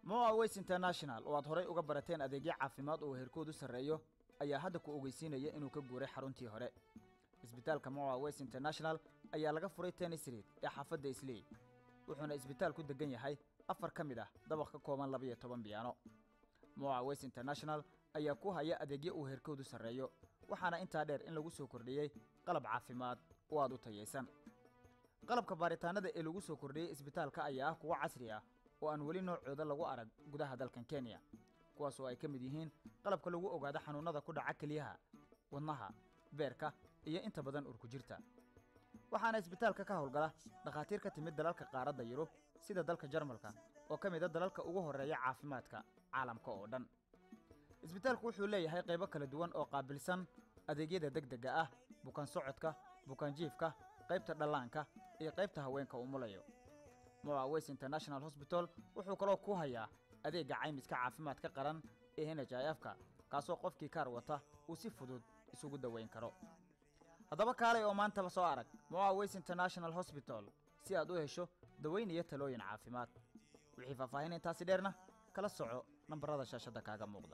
moa ways international oo aad horay uga barateen adeegyo caafimaad oo heerkoodu sarreeyo ayaa hadda ku ogeysiinaya inuu ka guuray xaruntii hore isbitaalka moa ways international ayaa laga furay tennis street ee xaafadda islii wuxuuna isbitaalku degan yahay afar ka mid ah dabaq ka kooban labiyo toban biyaano moa ways international ayaa ku haya adeegyo uu heerkoodu sarreeyo waxaana intaa dheer in lagu soo kordhiyey qalab caafimaad oo aad u tayaysan qalabka baaritaanada ee lagu soo kordhiyey isbitaalka ayaa ah kuwo casri ah oo aan weli noocooda lagu arag gudaha dalkan kenya kuwaas oo ay ka mid yihiin qalabka lagu ogaado xanuunnada ku dhaca keliyaha wadnaha beerka iyo inta badan urkujirta waxaana isbitaalka ka howlgala dhakhaatiir ka timid dalalka qaaradda yurub sida dalka jarmalka oo ka mid a dalalka ugu horreeya caafimaadka caalamka oo dhan isbitaalku wuxuu leeyahay qaybo kala duwan oo qaabilsan adeegyada degdega ah bukaan socodka bukaan jiifka qaybta dhallaanka iyo qaybta haweenka umulayo moa ways international hosbital wuxuu kaloo ku hayaa adeegga caymiska caafimaadka qaran ee n h i f ka kaasoo qofkii kaar wata uu si fudud isugu daweyn karo haddaba kaalay oo maantaba soo arag moa ways international hosbital si aad u hesho daweyn iyo talooyin caafimaad wixii faahfaahin intaasi dheerna kala soco nambarada shaashadda kaaga muuqda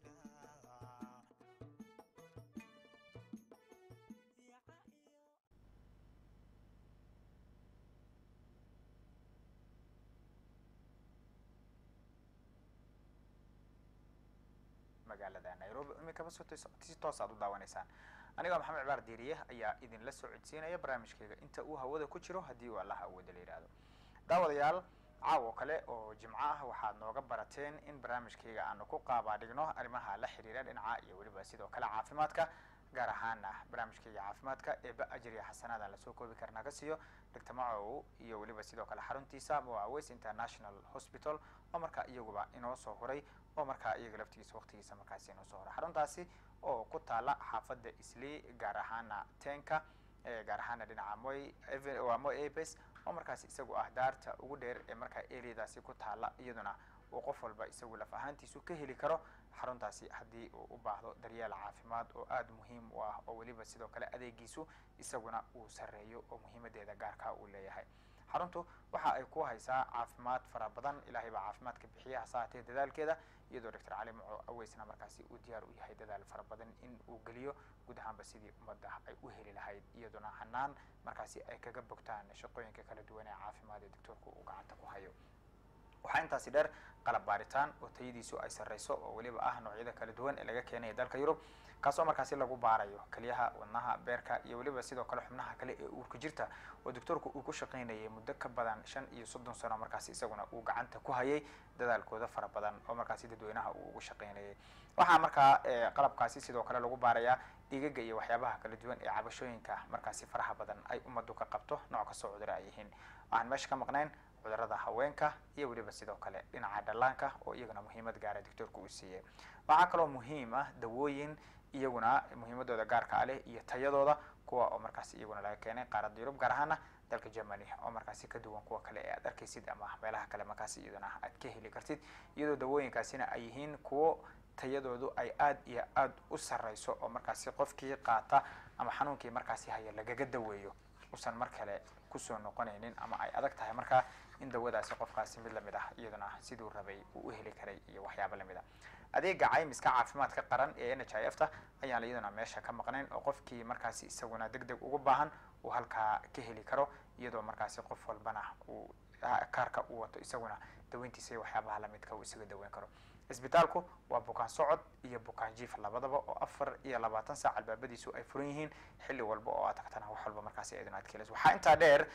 magaalada nairobi iminkaba si toos aad u daawanaysaan aniga maxamed cibaar diiriye ayaa idinla soo codsiinaya barnaamijkayga inta uu hawada ku jiro haddii uu allaha awooda la yidhaahdo daawadayaal caawo kale oo jimco ah waxaad nooga barateen in barnaamijkayga aanu ku qaabaadhigno arrimaha la xiriira dhinaca iyo weliba sidoo kale caafimaadka gaar ahaana barnaamijkayga caafimaadka eeba ajriya xasanaadaan lasoo koobi karna ka siiyo dr macow iyo weliba sidoo kale xaruntiisa moa ways international hospital oo markaa iyaguba inoo soo huray oo markaa iyaga laftigiisa waqtigiisa markaasi inoo soo huray xaruntaasi oo ku taala xaafadda islii gaar ahaana tenka gaar ahaana dhinaca moy waa moy apes oo markaasi isagu ah daarta ugu dheer ee markaa areadaasi ku taala iyaduna uu qof walba isagu laf ahaantiisu ka heli karo xaruntaasi haddii uu u baahdo daryeel caafimaad oo aada muhiim u ah oo weliba sidoo kale adeegiisu isaguna uu sarreeyo oo muhiimadeeda gaarkaa uu leeyahay xaruntu waxa ay ku haysaa caafimaad fara badan ilaahay baa caafimaadka bixiya hase haatee dadaalkeeda iyadoo doctor cali maco aweysna markaasi uu diyaar u yahay dadaal fara badan in uu geliyo guud ahaanba sidii ummadda ay u heli lahayd iyaduna hanaan markaasi ay kaga bogtaan shaqooyinka kala duwan ee caafimaad ee doctoorku uu gacanta ku hayo waxaa intaasi dheer qalab baaritaan oo tayadiisu ay sarreyso oo weliba ah noocyada kala duwan ee laga keenaya dalka yurub kaasoo markaasi lagu baarayo keliyaha wadnaha beerka iyo weliba sidoo kale xubnaha kale ee uurka jirta oo doctoorku uu ku shaqaynayay muddo ka badan shan iyo soddon sano markaasi isaguna uu gacanta ku hayay dadaalkooda fara badan oo markaasi dadweynaha uu ugu shaqaynayay waxaa markaa qalabkaasi sidoo kale lagu baarayaa dhiigaga iyo waxyaabaha kala duwan ee cabashooyinka markaasi faraha badan ay ummaddu ka qabto nooc kastoo cuduro ay yihiin waxaan meesha ka maqnayn cudurada haweenka iyo weliba sidoo kale dhinaca dhallaanka oo iyaguna muhiimad gaara doctoorka uu siiyey waxaa kaloo muhiim ah dawooyin iyaguna muhiimadooda gaarka a leh iyo tayadooda kuwa oo markaasi iyaguna laga keenay qaaradda yurub gaar ahaana dalka germany oo markaasi ka duwan kuwa kale ee aad arkaysid ama meelaha kale markaasi iyaduna aad ka heli kartid iyadoo dawooyinkaasina ay yihiin kuwo tayadoodu ay aad iyo aad u sarreyso oo markaasi qofkii qaata ama xanuunkii markaasi haya lagaga daweeyo usan mar kale kusoo noqonaynin ama ay adag tahay markaa in dawadaasi qofkaasi mid lamid ah iyaduna siduu rabay uu u heli karay iyo waxyaabo lamid a adeega caymiska caafimaadka qaran ee n h i f ta ayaan iyaduna meesha ka maqnayn oo qofkii markaasi isaguna deg deg ugu baahan uu halkaa ka heli karo iyadoo markaasi qof walbana uu kaarka uu wato isaguna daweyntiisa iyo waxyaabaha lamidka uu isaga daweyn karo isbitaalku waa bukaan socod iyo bukaan jiif labadaba oo afar iyo labaatan saac albaabadiisu ay furan yihiin xilli walba oo aad tagtana wax walba markaasi iyaduna aad kelayso waxaa intaa dheer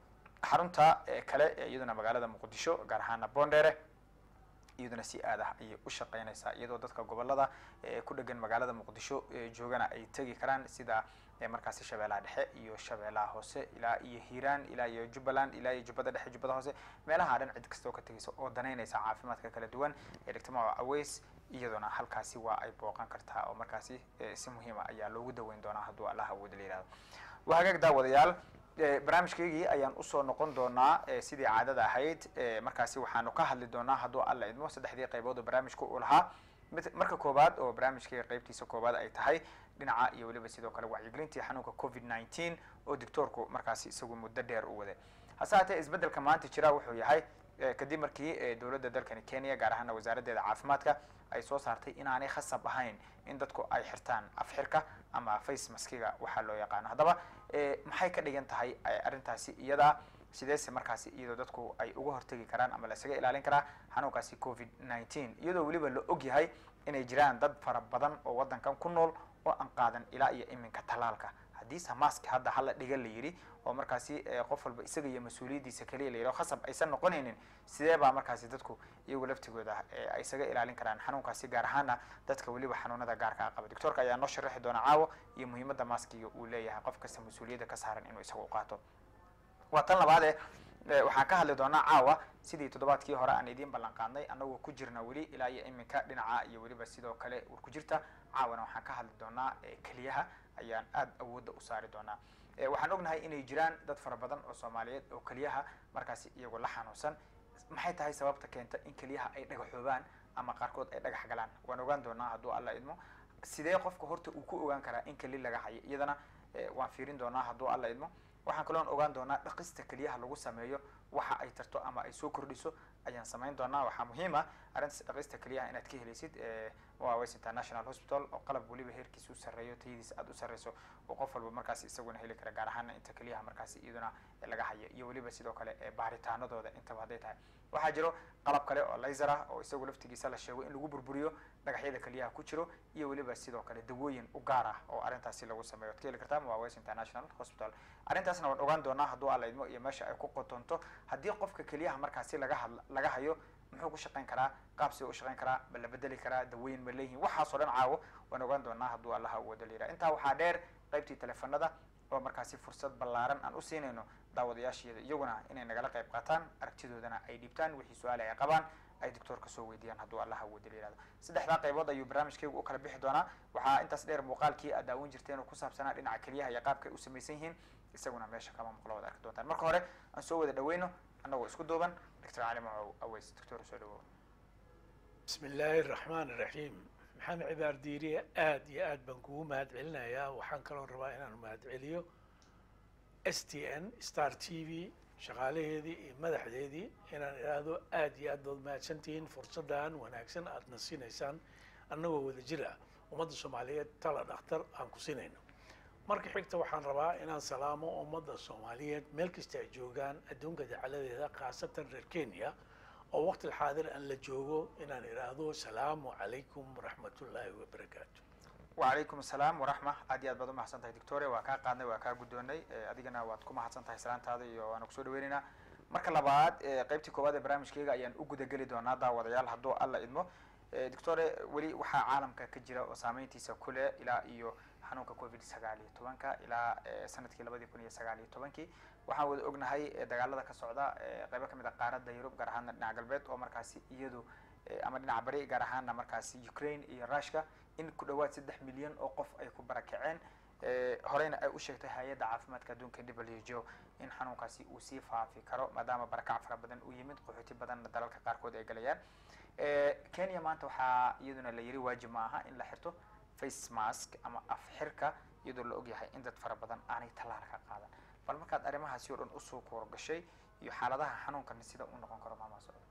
xarunta kale ee iyaduna magaalada muqdisho gaar ahaana bondere iyaduna si aad ah ayay u shaqeynaysaa iyadoo dadka gobolada ku dhegan magaalada muqdisho joogana ay tegi karaan sida markaasi shabeellaha dhexe iyo shabeellaha hoose ilaa iyo hiiraan ilaa iyo jubbaland ilaa iyo jubbada dhexe jubbada hoose meelaha dhan cid kasta oo ka tegaysa oo danaynaysa caafimaadka kala duwan ee dhigtamaca aweys iyaduna halkaasi waa ay booqan kartaa oo markaasi si muhiima ayaa loogu daweyn doonaa hadduu allah awood la yihahdo waa hagaag daawadayaal barnaamijkeygii ayaan usoo noqon doonaa sidii caadada ahayd markaasi waxaanu ka hadli doonaa hadduu alla idmo saddexdii qaybood oo barnaamijka uu lahaa mid marka koowaad oo barnaamijkeyga qaybtiisa koowaad ay tahay dhinaca iyo weliba sidoo kale wacyigelintii xanuunka covid nineteen oo doctoorku markaasi isagu muddo dheer u waday hase haatee isbeddelka maanta jira wuxuu yahay kadib markii dowladda dalkani kenya gaar ahaana wasaaraddeeda caafimaadka ay soo saartay inaanay khasab ahayn in dadku ay xirtaan afxirka ama face maskiga waxaa loo yaqaano haddaba maxay ka dhigan tahay arrintaasi iyadaa sideese markaasi iyadoo dadku ay uga hortegi karaan ama lasaga ilaalin karaa xanuunkaasi covid nineteen iyadoo weliba la og yahay inay jiraan dad fara badan oo waddankan ku nool oo aan qaadan ilaa iyo iminka tallaalka haddiise mask hadda hala dhiga la yidhi oo markaasi qof walba isaga iyo mas-uuliyaddiisa keliya la yidhi oo khasab aysan noqonaynin sidee baa markaasi dadku iyagu laftigooda ay isaga ilaalin karaan xanuunkaasi gaar ahaana dadka weliba xanuunada gaarka a qaba doctoorka ayaa noo sharaxi doona caawo iyo muhiimadda maskiga uu leeyahay qof kasta mas-uuliyadda ka saaran inuu isaga u qaato waa tan labaade waxaan ka hadli doonaa caawa sidii toddobaadkii hore aan idiin ballan qaadnay annagoo ku jirna weli ilaa iyo iminka dhinaca iyo weliba sidoo kale war ku jirta caawana waxaan ka hadli doonaa keliyaha ayaan aada awoodda u saari doonaa waxaan ognahay inay jiraan dad fara badan oo soomaaliyeed oo keliyaha markaasi iyagoo la xanuunsan maxay tahay sababta keenta in keliyaha ay dhagaxoobaan ama qaarkood ay dhagax galaan waan ogaan doonaa hadduu alla idmo sidee qofka horta uu ku ogaan karaa in keli laga hayo iyadana waan fiirin doonaa hadduu alla idmo waxaan kaloon ogaan doonaa dhaqista keliyaha lagu sameeyo waxa ay tarto ama ay soo kordhiso ayaan samayn doonaa waxaa muhiim ah arrintaas dhaqista keliyaha inaad ka helaysid west international hospital oo qalab weliba heerkiisa u sarreeyo tayadiisa aada u sarreyso oo qof walba markaasi isaguna heli kara gaar ahaana inta keliyaha markaasi iyaduna laga hayo iyo weliba sidoo kale baaritaanadooda intaba hadday tahay waxaa jiro qalab kale oo laser ah oo isagu laftigiisa la sheego in lagu burburiyo dhagaxyada keliyaha ku jiro iyo weliba sidoo kale dawooyin u gaar ah oo arrintaasi lagu sameeyo ad ka heli kartaa waa west international hospital arrintaasna waan ogaan doonaa hadduu alla idmo iyo meesha ay ku qotonto haddii qofka keliyaha markaasi laga had laga hayo muxuu ku shaqayn karaa qaabsi u shaqayn karaa ma la bedeli karaa dawooyin ma leeyihin waxaasoo dhan caawo waan ogaan doonaa hadduu allaha awoodo la yidhaha intaa waxaa dheer qaybtii teleefanada oo markaasi fursad ballaaran aan u siinayno daawadayaasheeda iyaguna inay nagala qayb qaataan aragtidoodana ay dhiibtaan wixii su-aale ay qabaan ay doctoorka soo weydiiyaan hadduu allaha awoodo la yihahdo saddexdaa qaybood ayuu barnaamijkaygu u kala bixi doonaa waxaa intaas dheer muuqaalkii aad daawan jirteen oo ku saabsanaa dhinaca keliyaha iyo qaabka ay u samaysan yihiin isaguna meesha kama maqlo wad arki doontaan marka hore aan soo wada dhaweyno annagoo isku duuban doctor cali macow aweys doctor soo dhawow bismi illaahi araxmaan iraxiim maxamed cibaar diiriye aada iyo aad baan kugu mahad celinayaa waxaan kaloo rabaa inaan mahad celiyo s t n star t v shaqaalaheedii iyo madaxdeedii inaan idhaahdo aada iyo aad baad mahadsantihiin fursaddan wanaagsan aadna siinaysaan annagoo wada jir ah ummadda soomaaliyeed tala dhakhtar aan ku siinayno marka xigta waxaan rabaa inaan salaamo ummadda soomaaliyeed meel kasta ay joogaan adduunka dacaladeeda khaasatan reer kenya oo waqti alxaadir aan la joogo inaan idhaahdo asalaamu calaykum waraxmatullaahi wabarakaatu wacalaykum asalaam waraxma aad iyo aad baad u mahadsan tahay doctore waa kaa qaadnay waa kaa guddoonay adigana waad ku mahadsan tahay salaantaada iyo waana kusoo dhaweynaynaa marka labaad qaybtii koowaad ee barnaamijkeyga ayaan u gudageli doonaa daawadayaal hadduu alla idmo doctore weli waxaa caalamka ka jira oo saameyntiisa kule ilaa iyo xanuunka covid sagaal iyo tobanka ilaa sanadkii labadii kun iyo sagaal iyo tobankii waxaan wada ognahay dagaalada ka socda qaybo kamid a qaaradda yurub gaar ahaana dhinaca galbeed oo markaasi iyadu ama dhinaca bari gaar ahaana markaasi ukraine iyo rushka in ku dhawaad saddex milyan oo qof ay ku barakaceen horeyna ay u sheegtay hay-adda caafimaadka adduunka w jo in xanuunkaasi uu sii faafi karo maadaama barakac fara badan uu yimid qaxooti badanna dalalka qaarkood ay galayaan kenya maanta waxaa iyaduna la yiri waajib ma aha in la xirto face mask ama af xirka iyadoo la ogyahay in dad fara badan aanay tallaal ka qaadan bal markaad arrimahaasi o dhan usoo koor gashay iyo xaaladaha xanuunkan sida u noqon karo maama socdo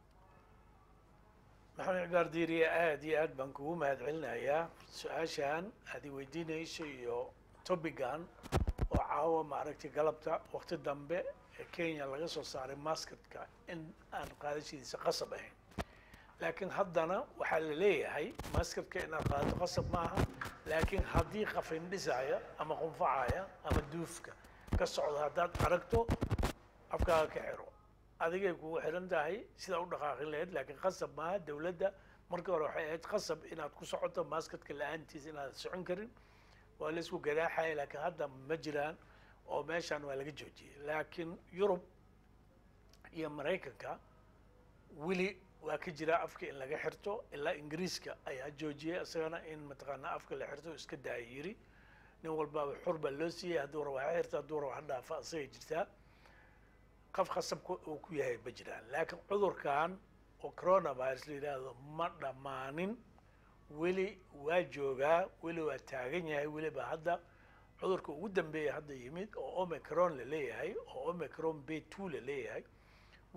maxamed cibaar diiriye aada iyo aad baan kugu mahad celinayaa su-aashan aad i weydiinayso iyo tobigan oo caawa maaragtay galabta waqti dambe ee kenya laga soo saaray masketka in aan qaadashadiisa qasab ahayn laakiin haddana waxaa la leeyahay masketka inaad qaadato qasab maaha laakiin haddii qafindhisaya ama qunfacaya ama duufka ka socdo haddaad aragto afkaaga ka xiro adigay kugu xiran tahay sidaa u dhaqaaqin lahayd laakiin qasab maaha dawladda markii hore waxay ahayd qasab inaad ku socoto masketka la-aantiisa inaad socon karin waa la isku gadaaxaya laakiin hadda ma jiraan oo meeshaan waa laga joojiyey laakiin yurub iyo maraykanka weli waa ka jira afka in laga xirto ilaa ingiriiska ayaa joojiyey isagana in mataqaanaa afka la xirto iska daaya yiri nin walbaaba xur baa loo siiyey hadduu raba ha xirta hadduu raba ha dhaafa asagay jirtaa qaf khasabka uu ku yahay ma jiraan laakiin cudurkan oo coronavirus la yidhaahdo ma dhammaanin weli waa joogaa weli waa taagan yahay weliba hadda cudurka ugu dambeeya hadda yimid oo omicron la leeyahay oo omicron b two la leeyahay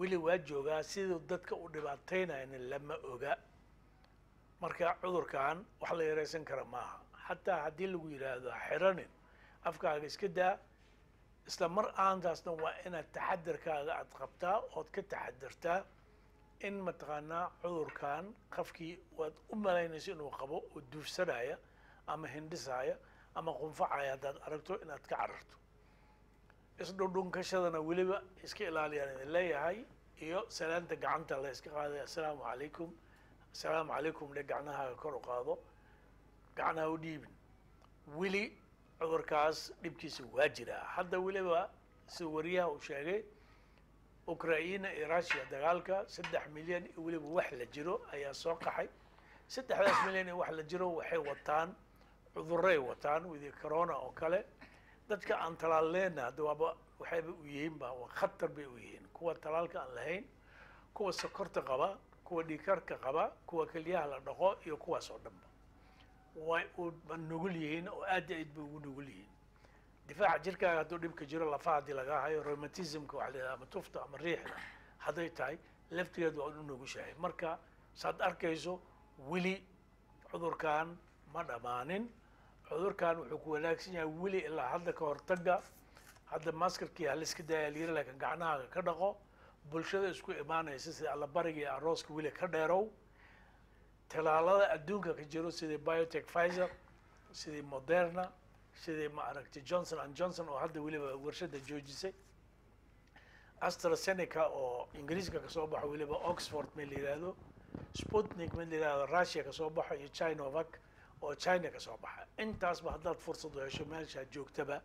weli waa joogaa siduu dadka u dhibaataynayana lama oga marka cudurkan wax la yaraysan kara maaha xataa haddii lagu yidhaahdo ha xiranin afkaaga iska daa isla mar aantaasna waa inaad taxadarkaaga aad qabtaa ood ka taxadartaa in mataqaanaa cudurkan qafkii waad u malaynayso inuu qabo oo duufsanaya ama hindhisaya ama qunfacaya haddaad aragto inaad ka cararto isdhundhunkashadana weliba iska ilaaliyaan idin leeyahay iyo salaanta gacanta la iska qaaday assalaamu calaykum assalaamu calaykum dhe gacnahaaga kor u qaado gacnaha u dhiibin weli cudurkaas dhibkiisa waa jiraa hadda weliba sida wariyaha uu sheegay ukraina iyo russia dagaalka saddex milyan iyo weliba wax la jiro ayaa soo qaxay saddexdaas milyan iyo wax la jiro waxay wataan cuduray wataan widi corona oo kale dadka aan talaalleena hadda waaba waxayba u yihiin ba waa khatar bay u yihiin kuwa talaalka aan lahayn kuwa sokorta qaba kuwa dhiikarka qaba kuwa kelyaha la dhaqo iyo kuwaas oo dhanba way u nugul yihiin oo aad iyo aad bay ugu nugul yihiin difaaca jirkaaga hadduu dhibka jiro lafaha haddii laga hayo rheumatismka waxa la yidhaha ama tufta ama riixda hadday tahay laftigeed waa u nugushahay marka saad arkayso weli cudurkan ma dhammaanin cudurkan wuxuu ku wanaagsan yahay weli ilaa hadda ka hortaga hadda maskarkii haliska daaya layiri laakiin gacnahaaga ka dhaqo bulshada isku imaanaysa sida allabariga iyo arooska weli ka dheerow talaalada adduunka ka jiro sidii biotech pfizer sidii moderna sidii ma aragtay johnson and johnson oo hadda weliba warshada joojisay astrazeneca oo ingiriiska kasoo baxo weliba oxford ma la yihahdo sputnik ma la yihahdo russia kasoo baxo iyo chinovac oo china kasoo baxa intaasba haddaad fursad u hesho meeshaad joogtaba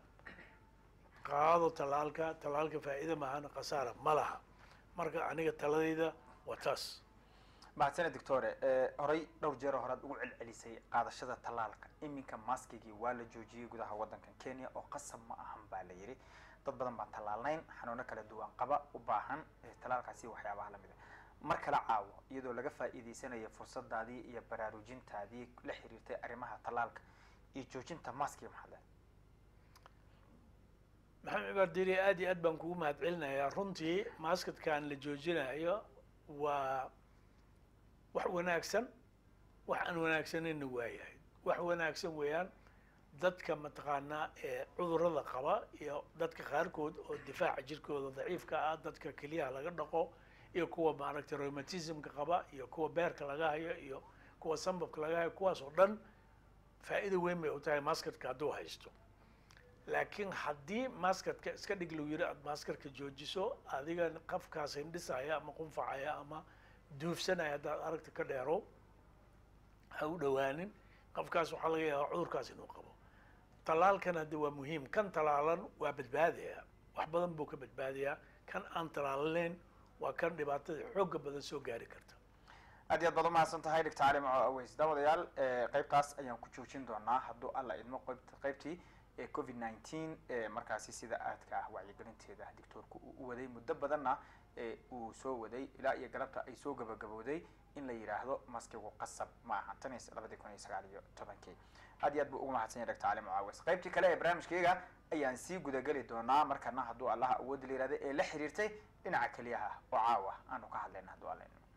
qaado talaalka talaalka faa'iida mahana khasaara ma laha marka aniga taladayda waa taas mahadsane doctore horey dhowr jeero horead ugu celcelisay qaadashada tallaalka iminka maskigii waa la joojiyey gudaha waddankan kenya oo qasab ma ahan baa la yidhi dad badan baan tallaalnayn xanuuno kala duwan qaba u baahan tallaalkaasi waxyaabaha lamid a mar kala caawo iyadoo laga faa'iidaysanayo fursadaadii iyo baraarujintaadii la xiriirtay arrimaha tallaalka iyo joojinta maskiga maxaad maxamed cibaar diri aad iyo aad baan kugu mahad celinayaa runtii maskadkan la joojinayo waa wax wanaagsan wax aan wanaagsanayna waayahay wax wanaagsan weeyaan dadka mataqaanaa ee cudurada qaba iyo dadka qaarkood oo difaaca jirkooda daciifka ah dadka keliyaha laga dhaqo iyo kuwa maaragtay rheumatismka qaba iyo kuwa beerka laga hayo iyo kuwa sambabka laga hayo kuwaas oo dhan faa'iida weyn bay u tahay maskadka hadduu haysto laakiin haddii maskadka iska dhig lagu yiri aad maskarka joojiso adiga qafkaas hindhisaya ama qunfacaya ama duufsanaya haddaad aragta ka dheero ha u dhowaanin qofkaas waxaa laga yaabaa cudurkaas inuu qabo talaalkan hadda waa muhiim kan talaalan waa badbaadaya wax badan buu ka badbaadayaa kan aan talaalaneyn waa kan dhibaatada xooga badan soo gaari karta aad iyo aad baad umahadsan tahay doctor cali maco aweys daawadayaal qeybtaas ayaan ku joojin doonaa hadduu alla idmo qeyb qeybtii ee covid nineteen markaasi sida aadka ah wacyigelinteeda doctoorku uu u waday muddo badanna uu soo waday ilaa iyo galabta ay soo gabagabowday in la yidhaahdo maskigu qasab ma aha tan iyo labadii kun iyo sagaal iyo tobankii aad iyo aad buu ugu mahadsan yahay doctor cali mucaawis qaybtii kale ee barnaamijkayga ayaan sii gudageli doonaa markana hadduu allaha awoodda la yihahda ee la xiriirtay dhinaca keliyaha oo caawa aanu ka hadlayna hadduu alla idmo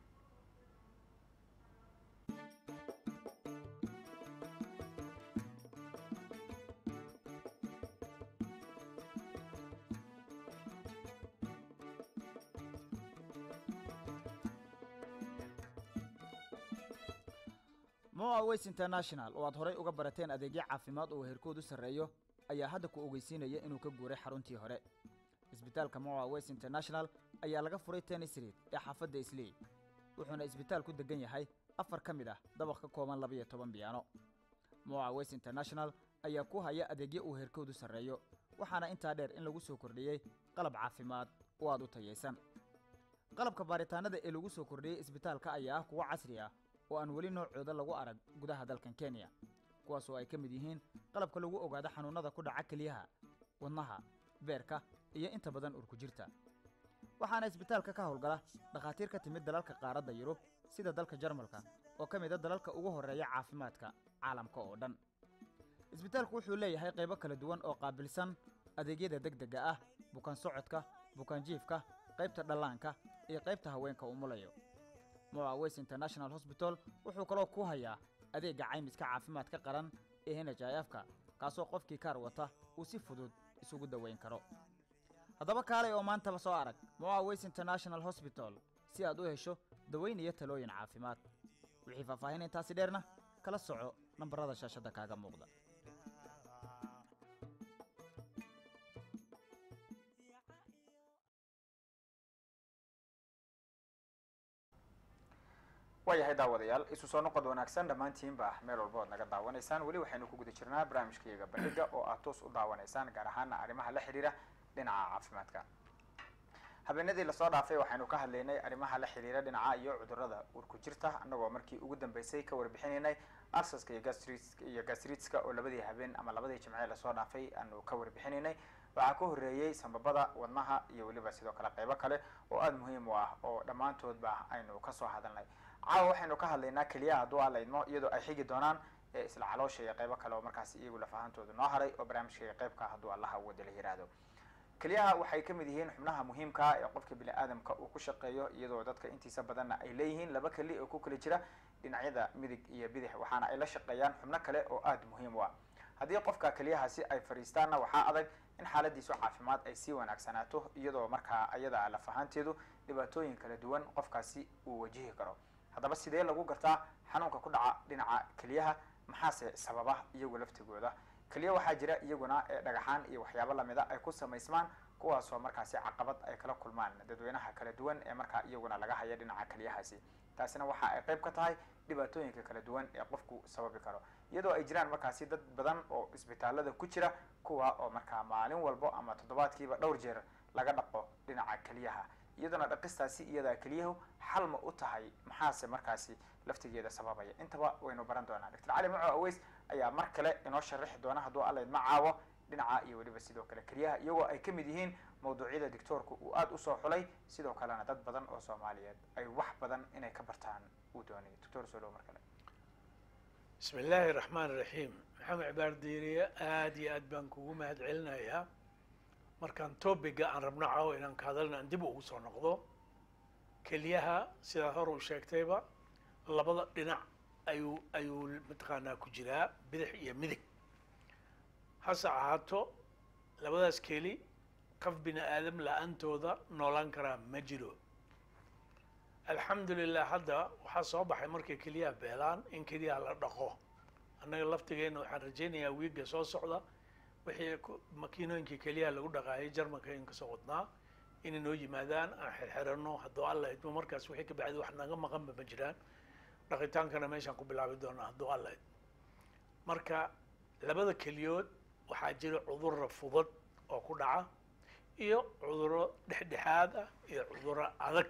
moa ways international oo aad horay uga barateen adeegyo caafimaad oo heerkoodu sarreeyo ayaa hadda ku ogeysiinaya inuu ka guuray xaruntii hore isbitaalka moa ways international ayaa laga furay tennis street ee xaafadda islii wuxuuna isbitaal ku degan yahay afar ka mid ah dabaq ka kooban labiyo toban biyaano moa ways international ayaa ku haya adeegyo uu heerkoodu sarreeyo waxaana intaa dheer in lagu soo kordhiyey qalab caafimaad oo aad u tayaysan qalabka baaritaanada ee lagu soo kordhiyey isbitaalka ayaa ah kuwo casri ah oo aan weli noocooda lagu arag gudaha dalkan kenya kuwaas oo ay ka mid yihiin qalabka lagu ogaado xanuunnada ku dhaca keliyaha wadnaha beerka iyo inta badan urku jirta waxaana isbitaalka ka howlgala dhakhaatiir ka timid dalalka qaaradda yurub sida dalka jarmalka oo ka mid a dalalka ugu horreeya caafimaadka caalamka oo dhan isbitaalku wuxuu leeyahay qaybo kala duwan oo qaabilsan adeegyada degdega ah bukaan socodka bukaan jiifka qaybta dhallaanka iyo qaybta haweenka umulayo moa west international hosbital wuxuu kaloo ku hayaa adeegga caymiska caafimaadka qaran ee n h i f-ka kaasoo qofkii kaar wata uu si fudud isugu daweyn karo haddaba kaalay oo maantaba soo arag moa west international hosbital si aad u hesho daweyn iyo talooyin caafimaad wixii faahfaahin intaasi dheerna kala soco nambarada shaashadda kaaga muuqda waayahay daawadayaal isu soo noqod wanaagsan dhammaantiinba meel walba ood naga daawanaysaan weli waxaynu ku guda jirnaa barnaamijkayaga bandhiga oo aad toos u daawanaysaan gaar ahaana arrimaha la xidhiira dhinaca caafimaadka habeenadii lasoo dhaafay waxaynu ka hadlaynay arrimaha la xidhiira dhinaca iyo cudurrada urku jirta annagoo markii ugu dambeysay ka warbixinaynay arsaska iyo gastris iyo gastritska oo labadii habeen ama labadii jimce lasoo dhaafay aanu ka warbixinaynay waxaa ka horreeyey sambabada wadnaha iyo weliba sidoo kale qaybo kale oo aada muhiim u ah oo dhammaantoodba aynu kasoo hadalnay caawa waxaynu ka hadlaynaa keliyaha hadduu aan laydmo iyadoo ay xigi doonaan isla caloosha iyo qaybo kale oo markaas iyagu lafahantooda noo haray oo barnaamijkaiga qaybka hadduu allaha wada la yiraahdo keliyaha waxay kamid yihiin xubnaha muhiimkaa ee qofka bini aadamka uu ku shaqeeyo iyadoo dadka intiisa badanna ay leeyihiin laba keli oo ku kala jira dhinacyada midig iyo bidix waxaana ay la shaqeeyaan xubno kale oo aada muhiim u ah haddii qofka keliyahaasi ay fadhiistaanna waxaa adag in xaaladiisu caafimaad ay sii wanaagsanaato iyadoo markaa ayada lafahaanteedu dhibaatooyin kala duwan qofkaasi uu wajihi karo haddaba sidee lagu gartaa xanuunka ku dhaca dhinaca keliyaha maxaase sababa iyagu laftigooda keliya waxaa jira iyaguna ee dhagaxaan iyo waxyaabo lamida ay ku samaysmaan kuwaasoo markaasi caqabad ay kala kulmaan dadweynaha kala duwan ee markaa iyaguna laga haya dhinaca keliyahaasi taasina waxa ay qayb ka tahay dhibaatooyinka kala duwan ee qofku sababi karo iyadoo ay jiraan markaasi dad badan oo isbitaalada ku jira kuwa oo markaa maalin walbo ama toddobaadkiiba dhowr jeer laga dhaqo dhinaca keliyaha iyaduna dhaqistaasi iyadaa keliyahu xal ma u tahay maxaase markaasi laftigeeda sababaya intaba waynu baran doonaa doctor cali maco aweys ayaa mar kale inoo sharaxi doona hadduu allayd ma caawo dhinaca iyo weliba sidoo kale keliyaha iyagoo ay kamid yihiin mawduucyada doctoorku uu aada usoo xulay sidoo kalena dad badan oo soomaaliyeed ay wax badan inay ka bartaan uu doonayo doctor soo dhow mar kale bismi illaahi raxmaan raxiim maxamed cibaar diiriye aada iyo aad baan kugu mahad celinayaa markaan topiga aan rabno caawo inaan ka hadalna aan dib ugu soo noqdo keliyaha sidaa hor uu sheegtayba labada dhinac ayuu ayuu mataqaanaa ku jiraa bidix iyo midig hase ahaato labadaas keli qof bini aadam la-aantooda noolaan karaa ma jiro alxamdu lilah hadda waxaa soo baxay markay keliyaha beelaan in keliyaha la dhaqo annaga laftigeena waxaan rajaynayaa wiigga soo socda wixii makiinooyinkii keliyaha lagu dhaqaayay jarmanka in kasoo wadnaa inay noo yimaadaan aan xirxirano hadduu alla idmo markaas wixii ka bacdi wax naga maqanba ma jiraan dhaqitaankana meeshaan ku bilaabi doonaa hadduu alla idmo marka labada keliyood waxaa jira cudurra fudud oo ku dhaca iyo cudurro dhexdhexaad ah iyo cudurro adag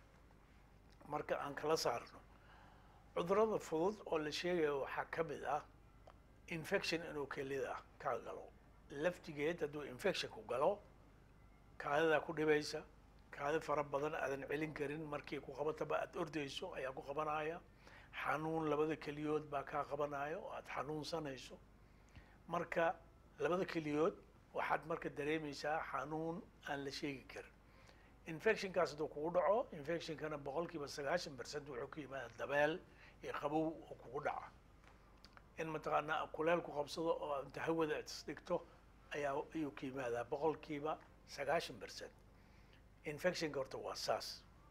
marka aan kala saarno cudurrada fudud oo la sheegayo waxaa ka mid ah infection inuu kelida kaa galo laftigeed hadduu infectionku galo kaadadaa ku dhibaysa kaadi fara badan aadan celin karin markii ku qabataba aada ordayso ayaa ku qabanaya xanuun labada keliyood baa kaa qabanaya oo aada xanuunsanayso marka labada keliyood waxaad marka dareemaysaa xanuun aan la sheegi karin infectionkaas hadduu kugu dhaco infectionkana boqol kiiba sagaashan percent wuxuu ka yimaada dabeel iyo qabow oo kugu dhaca in mataqaanaa kuleel ku qabsado oo inta hawada aad isdhigto ayaa ayuu ka yimaadaa boqol kiiba sagaashan percent infectionka horta waa saas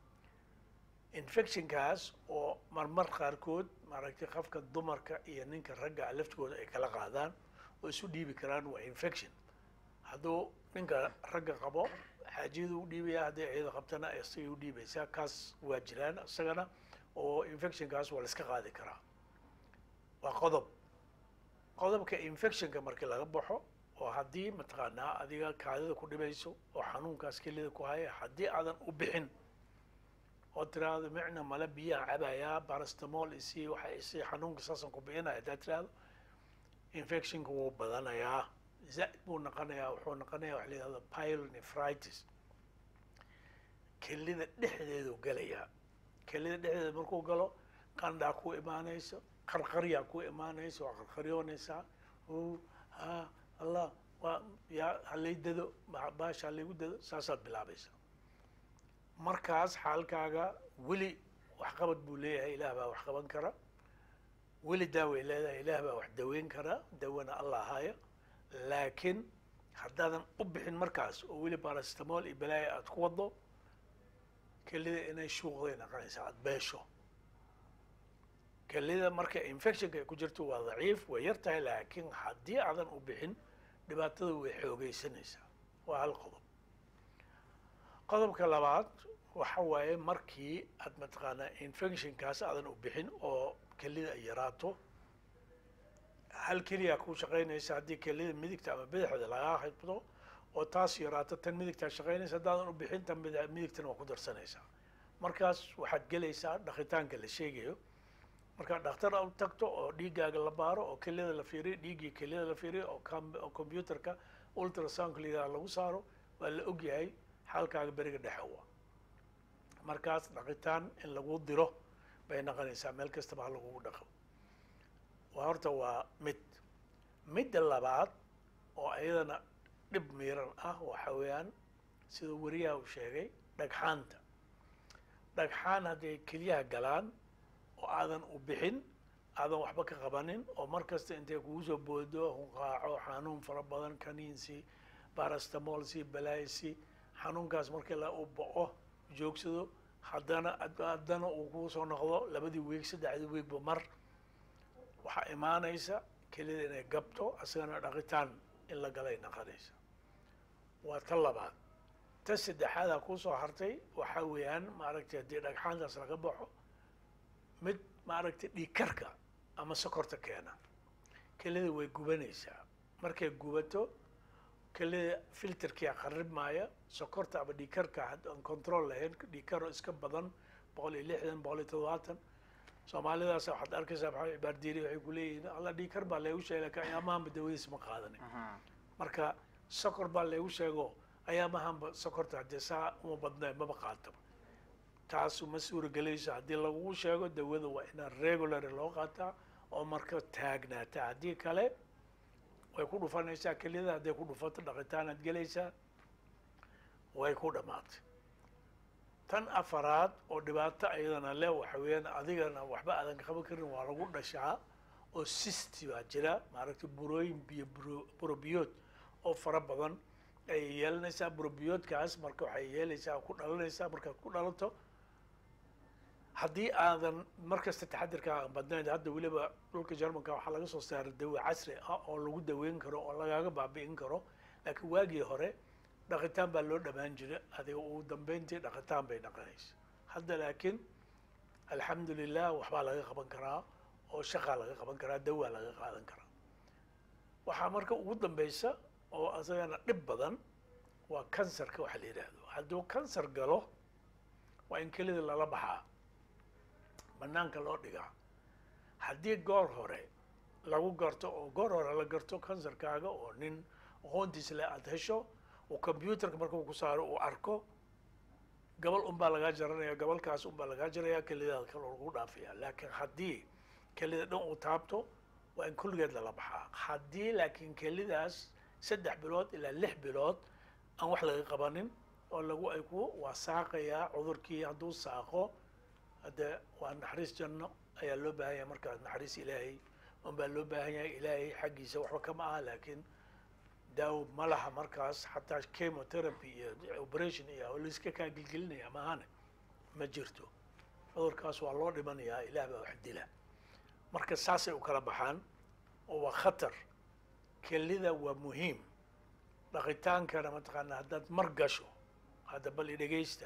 infectionkaas oo marmar qaarkood maaragtay qofka dumarka iyo ninka ragga laftigooda ay kala qaadaan oo isu dhiibi karaan waa infection hadduu ninka ragga qabo xaajiyadu u dhiibaya hadday iyada qabtana isagay u dhiibaysaa kaas waa jiraan isagana oo infectionkaas waa la iska qaadi karaa waa qodob qodobka infectionka markii laga baxo oo haddii mataqaanaa adiga kaadida ku dhibayso oo xanuunkaas kelida ku haya haddii aadan u bixin oo tiraahdo micna male biyaan cabayaa barastamol isi waxa isi xanuunka saasan ku bixinaya haddaad tiraahdo infectionka wuu badanayaa zaid buu noqonayaa wuxuu noqonayaa waxa la yihahdo pyelonephritis kelida dhexdeedu gelayaa kelida dhexdeeda markuu galo qandhaa ku imaanayso qarqaryaa ku imaanayso waa qarqaryoonaysaa ha allah waa yaa halay dado baasha halaygu dado saasaad bilaabaysaa markaas xaalkaaga weli waxqabad buu leeyahay ilaah baa wax qaban kara weli daaway leedahay ilaah baa wax daweyn kara dawana allah haya laakiin haddaadan u bixin markaas oo weli barastamol iyo balaaya aad ku wado kelida inay shuuqday naqonaysaa aad beesho kelida marka infectionka ay ku jirto waa daciif way yar tahay laakiin haddii aadan u bixin dhibaatada way xoogeysanaysaa waa hal qodob qodobka labaad waxa waaye markii aad mataqaanaa infectionkaas aadan u bixin oo kelida ay yaraato hal keliya ku shaqaynaysa haddii kelida midigta ama bidixda lagaa xibdo oo taas yaraato tan midigtaa shaqaynaysa haddaadan u bixin tan bid- midigtana waa ku darsanaysaa markaas waxaad gelaysaa dhaqitaanka la sheegayo markaad dhakhtar u tagto oo dhiiggaaga la baaro oo kelida la fiiriyo dhiiggii kelida la fiiriyo oo com- oo computerka ultrasoundka la yidhaha lagu saaro waa la ogyahay xaalkaaga beriga dhexe wa markaas dhaqitaan in lagu diro bay noqonaysaa meel kastaba ha lagugu dhaqo waa horta waa mid midda labaad oo ayadana dhib miiran ah waxa weeyaan sida weriyaha uu sheegay dhagxaanta dhagxaan hadday kelyaha galaan oo aadan u bixin aadan waxba ka qabanin oo mar kasta intay kugu soo boodo hunqaaco xanuun fara badan kaniinsi barastamolsi balaaysi xanuunkaas markii la u bao joogsado haddana haddana uu kugu soo noqdo labadii weeg saddexdii weegba mar waxaa imaanaysa kelida inay gabto asagana dhaqitaan in la galay naqanaysa waa ta labaad ta saddexaadaa kusoo hartay waxaa weeyaan maaragtay haddii dhagxaantaas laga baxo mid maaragtay dhiigkarka ama sokorta keena kelida way gubanaysaa markay gubato kelida filterkia qarib maaya sokorta ama dhiigkarka haddaan control lahayn dhiigkaro iska badan boqol iyo lixdan boqol iyo toddobaatan soomaalidaas waxaad arkaysaa maxamed cibaardiiri waxay ku leeyihiin alla dhiigkar baa laygu sheegay laakiin ayaamahanba dawadiis ma qaadanin marka sokor baa laygu sheego ayaamahanba sokorta haddee saa uma badnaa maba qaataba taasu ma suuragelayso haddii lagugu sheego dawada waa inaan regular loo qaataa oo marka taagnaata haddii kale way ku dhufanaysaa keliyada hadday ku dhufato dhaqitaanaad gelaysaa way ku dhammaatay tan afaraad oo dhibaato ayadana le waxa weeyaan adigana waxba aadan qaban karin waa lagu dhashaa oo sisti baa jira maaragtay burooyin biyo buro- burobiyood oo fara badan ayay yeelanaysaa burobiyoodkaas marka waxay yeelaysaa ku dhalanaysaa markaad ku dhalato haddii aadan markasta taxadirka aan badnayn hadda weliba dhulka jarmanka waxaa laga soo saaray dawo casri ah oo lagu daweyn karo oo lagaaga baabi'in karo laakiin waagii hore dhaqitaan baa loo dhamaan jira adiga ugu dambeyntii dhaqitaan bay dhaqanaysa hadda laakiin alxamdu lilah waxbaa laga qaban karaa oo shaqaa laga qaban karaa dawaa laga qaadan karaa waxaa marka ugu dambeysa oo asagana dhib badan waa kansarka waxa la yidhaahdo hadduu kansar galo waa in kelida lala baxaa banaanka loo dhigaa haddii goor hore lagu garto oo goor hore la garto kansarkaaga oo nin aqoontiisa le aada hesho oo computerka markuu ku saaro uu arko gabal unbaa lagaa jaranaya gabalkaas unbaa lagaa jaraya kelidaada kale oo lagu dhaafaya laakiin haddii kelida dhan uu taabto waa in kulligeed lala baxaa haddii laakiin kelidaas saddex bilood ilaa lix bilood aan wax laga qabanin oo lagu ay ku waa saaqayaa cudurkii hadduu saaqo hadde waa naxariis janno ayaa loo baahan yahay markaas naxariis ilaahay unbaa loo baahan yahay ilaahay xaggiisa waxba kama aha laakiin daawo ma laha markaas xataa chemotherapy iyo operation iyo laiska kaa gelgelinaya maahane ma jirto cudurkaas waa loo dhimanayaa ilaah baa wax dila marka saasay u kala baxaan oo waa khatar kelida waa muhiim dhaqitaankana mataqaanaa haddaad mar gasho hadda bal i dhegaysta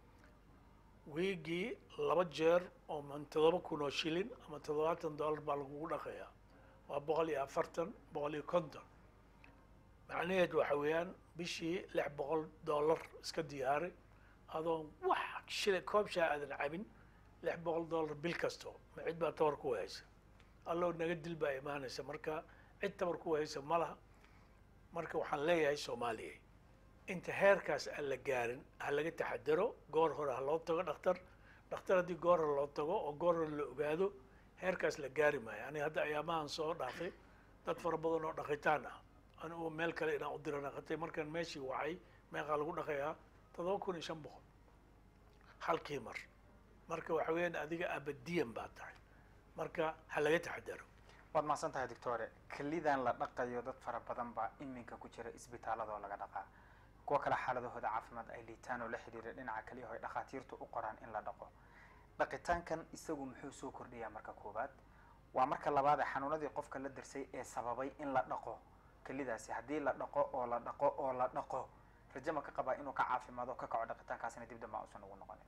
wiigii laba jeer oo man toddoba kun oo shilin ama toddobaatan dollar baa lagugu dhaqayaa waa boqol iyo afartan boqol iyo konton macnaheed waxa weeyaan bishii lix boqol dollar iska diyaari adoon wax shila koob shaa aadan cabin lix boqol dollar bil kasto ma cid baa tabar ku haysa allow naga dil baa imaanaysa marka cid tabar ku haysa ma laha marka waxaan leeyahay soomaaliya inta heerkaas aan la gaarin ha laga taxadaro goor hore ha loo tago dhakhtar dhakhtar haddii goor hore loo tago oo goor hore la ogaado heerkaas la gaari maayo ani hadda ayaamahan soo dhaafay dad fara badan oo dhaqitaan ah anigu meel kale inaan u dira dhaqatay markaan meeshii wacay meeqaa lagu dhaqayaa toddoba kun iyo shan boqol halkii mar marka waxa weeyaan adiga abadiyan baa tahay marka ha laga taxadaro waad mahadsan tahay doctore kelidan la dhaqayo dad fara badan baa iminka ku jira isbitaaladoo laga dhaqaa kuwa kale xaaladahooda caafimaad ay liitaan oo la xidhiira dhinaca keliyaho ay dhakhaatiirtu u qoraan in la dhaqo dhaqitaankan isagu muxuu soo kordhiyaa marka koowaad waa marka labaad ee xanuunadii qofka la darsay ee sababay in la dhaqo kelidaasi haddii la dhaqo oo la dhaqo oo la dhaqo raje ma ka qabaa inuu ka caafimaado o ka kaco dhaqitaankaasina dib damba uusan ugu noqonin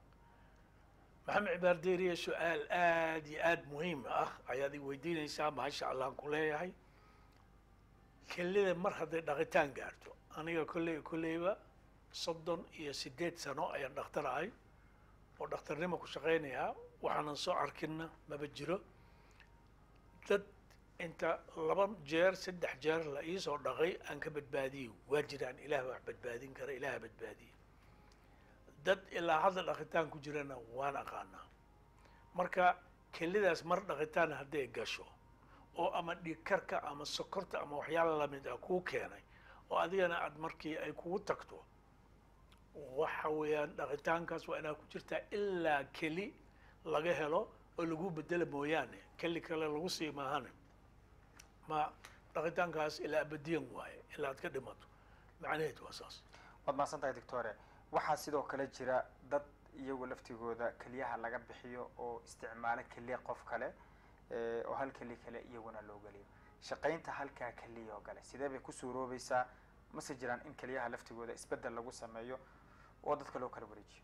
maxamed cibaar deeriye su-aal aad iyo aad muhiim ah ayaad i weydiinaysaa mahasha allahan ku leeyahay kelida mar hadday dhaqitaan gaarto aniga kolley kolleyba soddon iyo siddeed sano ayaan dhakhtar ahay oo dhakhtarnimo ku shaqaynayaa waxaanan soo arkinna maba jiro dad inta laba jeer saddex jeer la iisoo dhaqay aan ka badbaadiyo waa jiraan ilaah wax badbaadin kara ilaah badbaadiye dad ilaa hadda dhaqitaan ku jirana waan aqaanaa marka kelidaas mar dhaqitaan hadday gasho oo ama dhiigkarka ama sokorta ama waxyaala lamid ah kuu keenay oo adigana aad markii ay kugu tagto waxa weeyaan dhaqitaankaas waa inaad ku jirtaa ilaa keli laga helo oo lagu bedela mooyaane keli kale lagu sii maahane ma dhaqitaankaas ilaa abadiyan waaye ilaa aad ka dhimato macnaheed waa saas waad mahadsan tahay doctore waxaa sidoo kale jira dad iyagu laftigooda keliyaha laga bixiyo oo isticmaalo keliya qof kale oo hal keli kale iyaguna loo geliyo shaqaynta halkaa keliya oo kale sidee bay ku suuroobaysaa mase jiraan in keliyaha laftigooda isbeddel lagu sameeyo oo dadka loo kala wareejiyo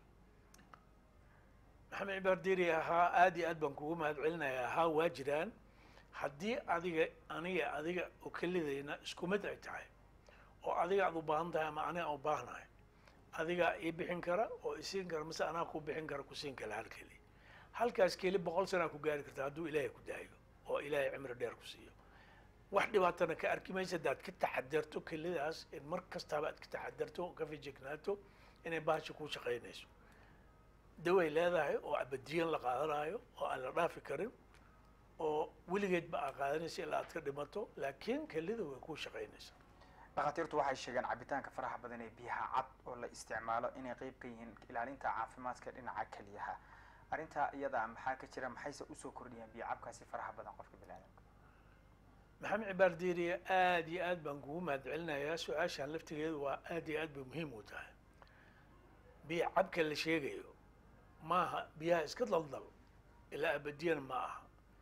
maxamed cibaar deri ahaa aad iyo aad baan kugu mahad celinaya ahaa waa jiraan haddii adiga aniga adiga oo kelidayna isku mid ay tahay oo adiga aad u baahan tahay ama aniga aan u baahnahay adigaa ii bixin kara oo isiin kara mase anaa ku bixin kara kusiin kala hal keli halkaas keli boqol sanaa ku gaari karta hadduu ilaahay ku daayo oo ilaahay cimri dheer ku siiyo wax dhibaatana ka arki maysa haddaad ka taxadarto kelidaas in mar kastaaba aad ka taxadarto oo ka fijignaato inay bahasha kuu shaqaynayso daway leedahay oo abadiyan la qaadanayo oo aan la dhaafi karin oo weligeed ba aa qaadanaysa ilaa aad ka dhimato laakiin kelida way kuu shaqaynaysaa dhakhaatiirtu waxay sheegeen cabitaanka faraha badan ee biyaha cad oo la isticmaalo inay qeyb ka yihiin ilaalinta caafimaadka dhinaca keliyaha arrintaa iyada maxaa ka jira maxayse usoo kordhiyaan biyo cabkaasi faraha badan qofka biniaadamka maxamed cibaar diiriye aad iyo aad baan kugu mahad celinayaa su-aashaan laftigeedu waa aad iyo aad bay muhiim u tahay biyo cabka la sheegayo maaha biyaha iska daldal ilaa abadiyan ma aha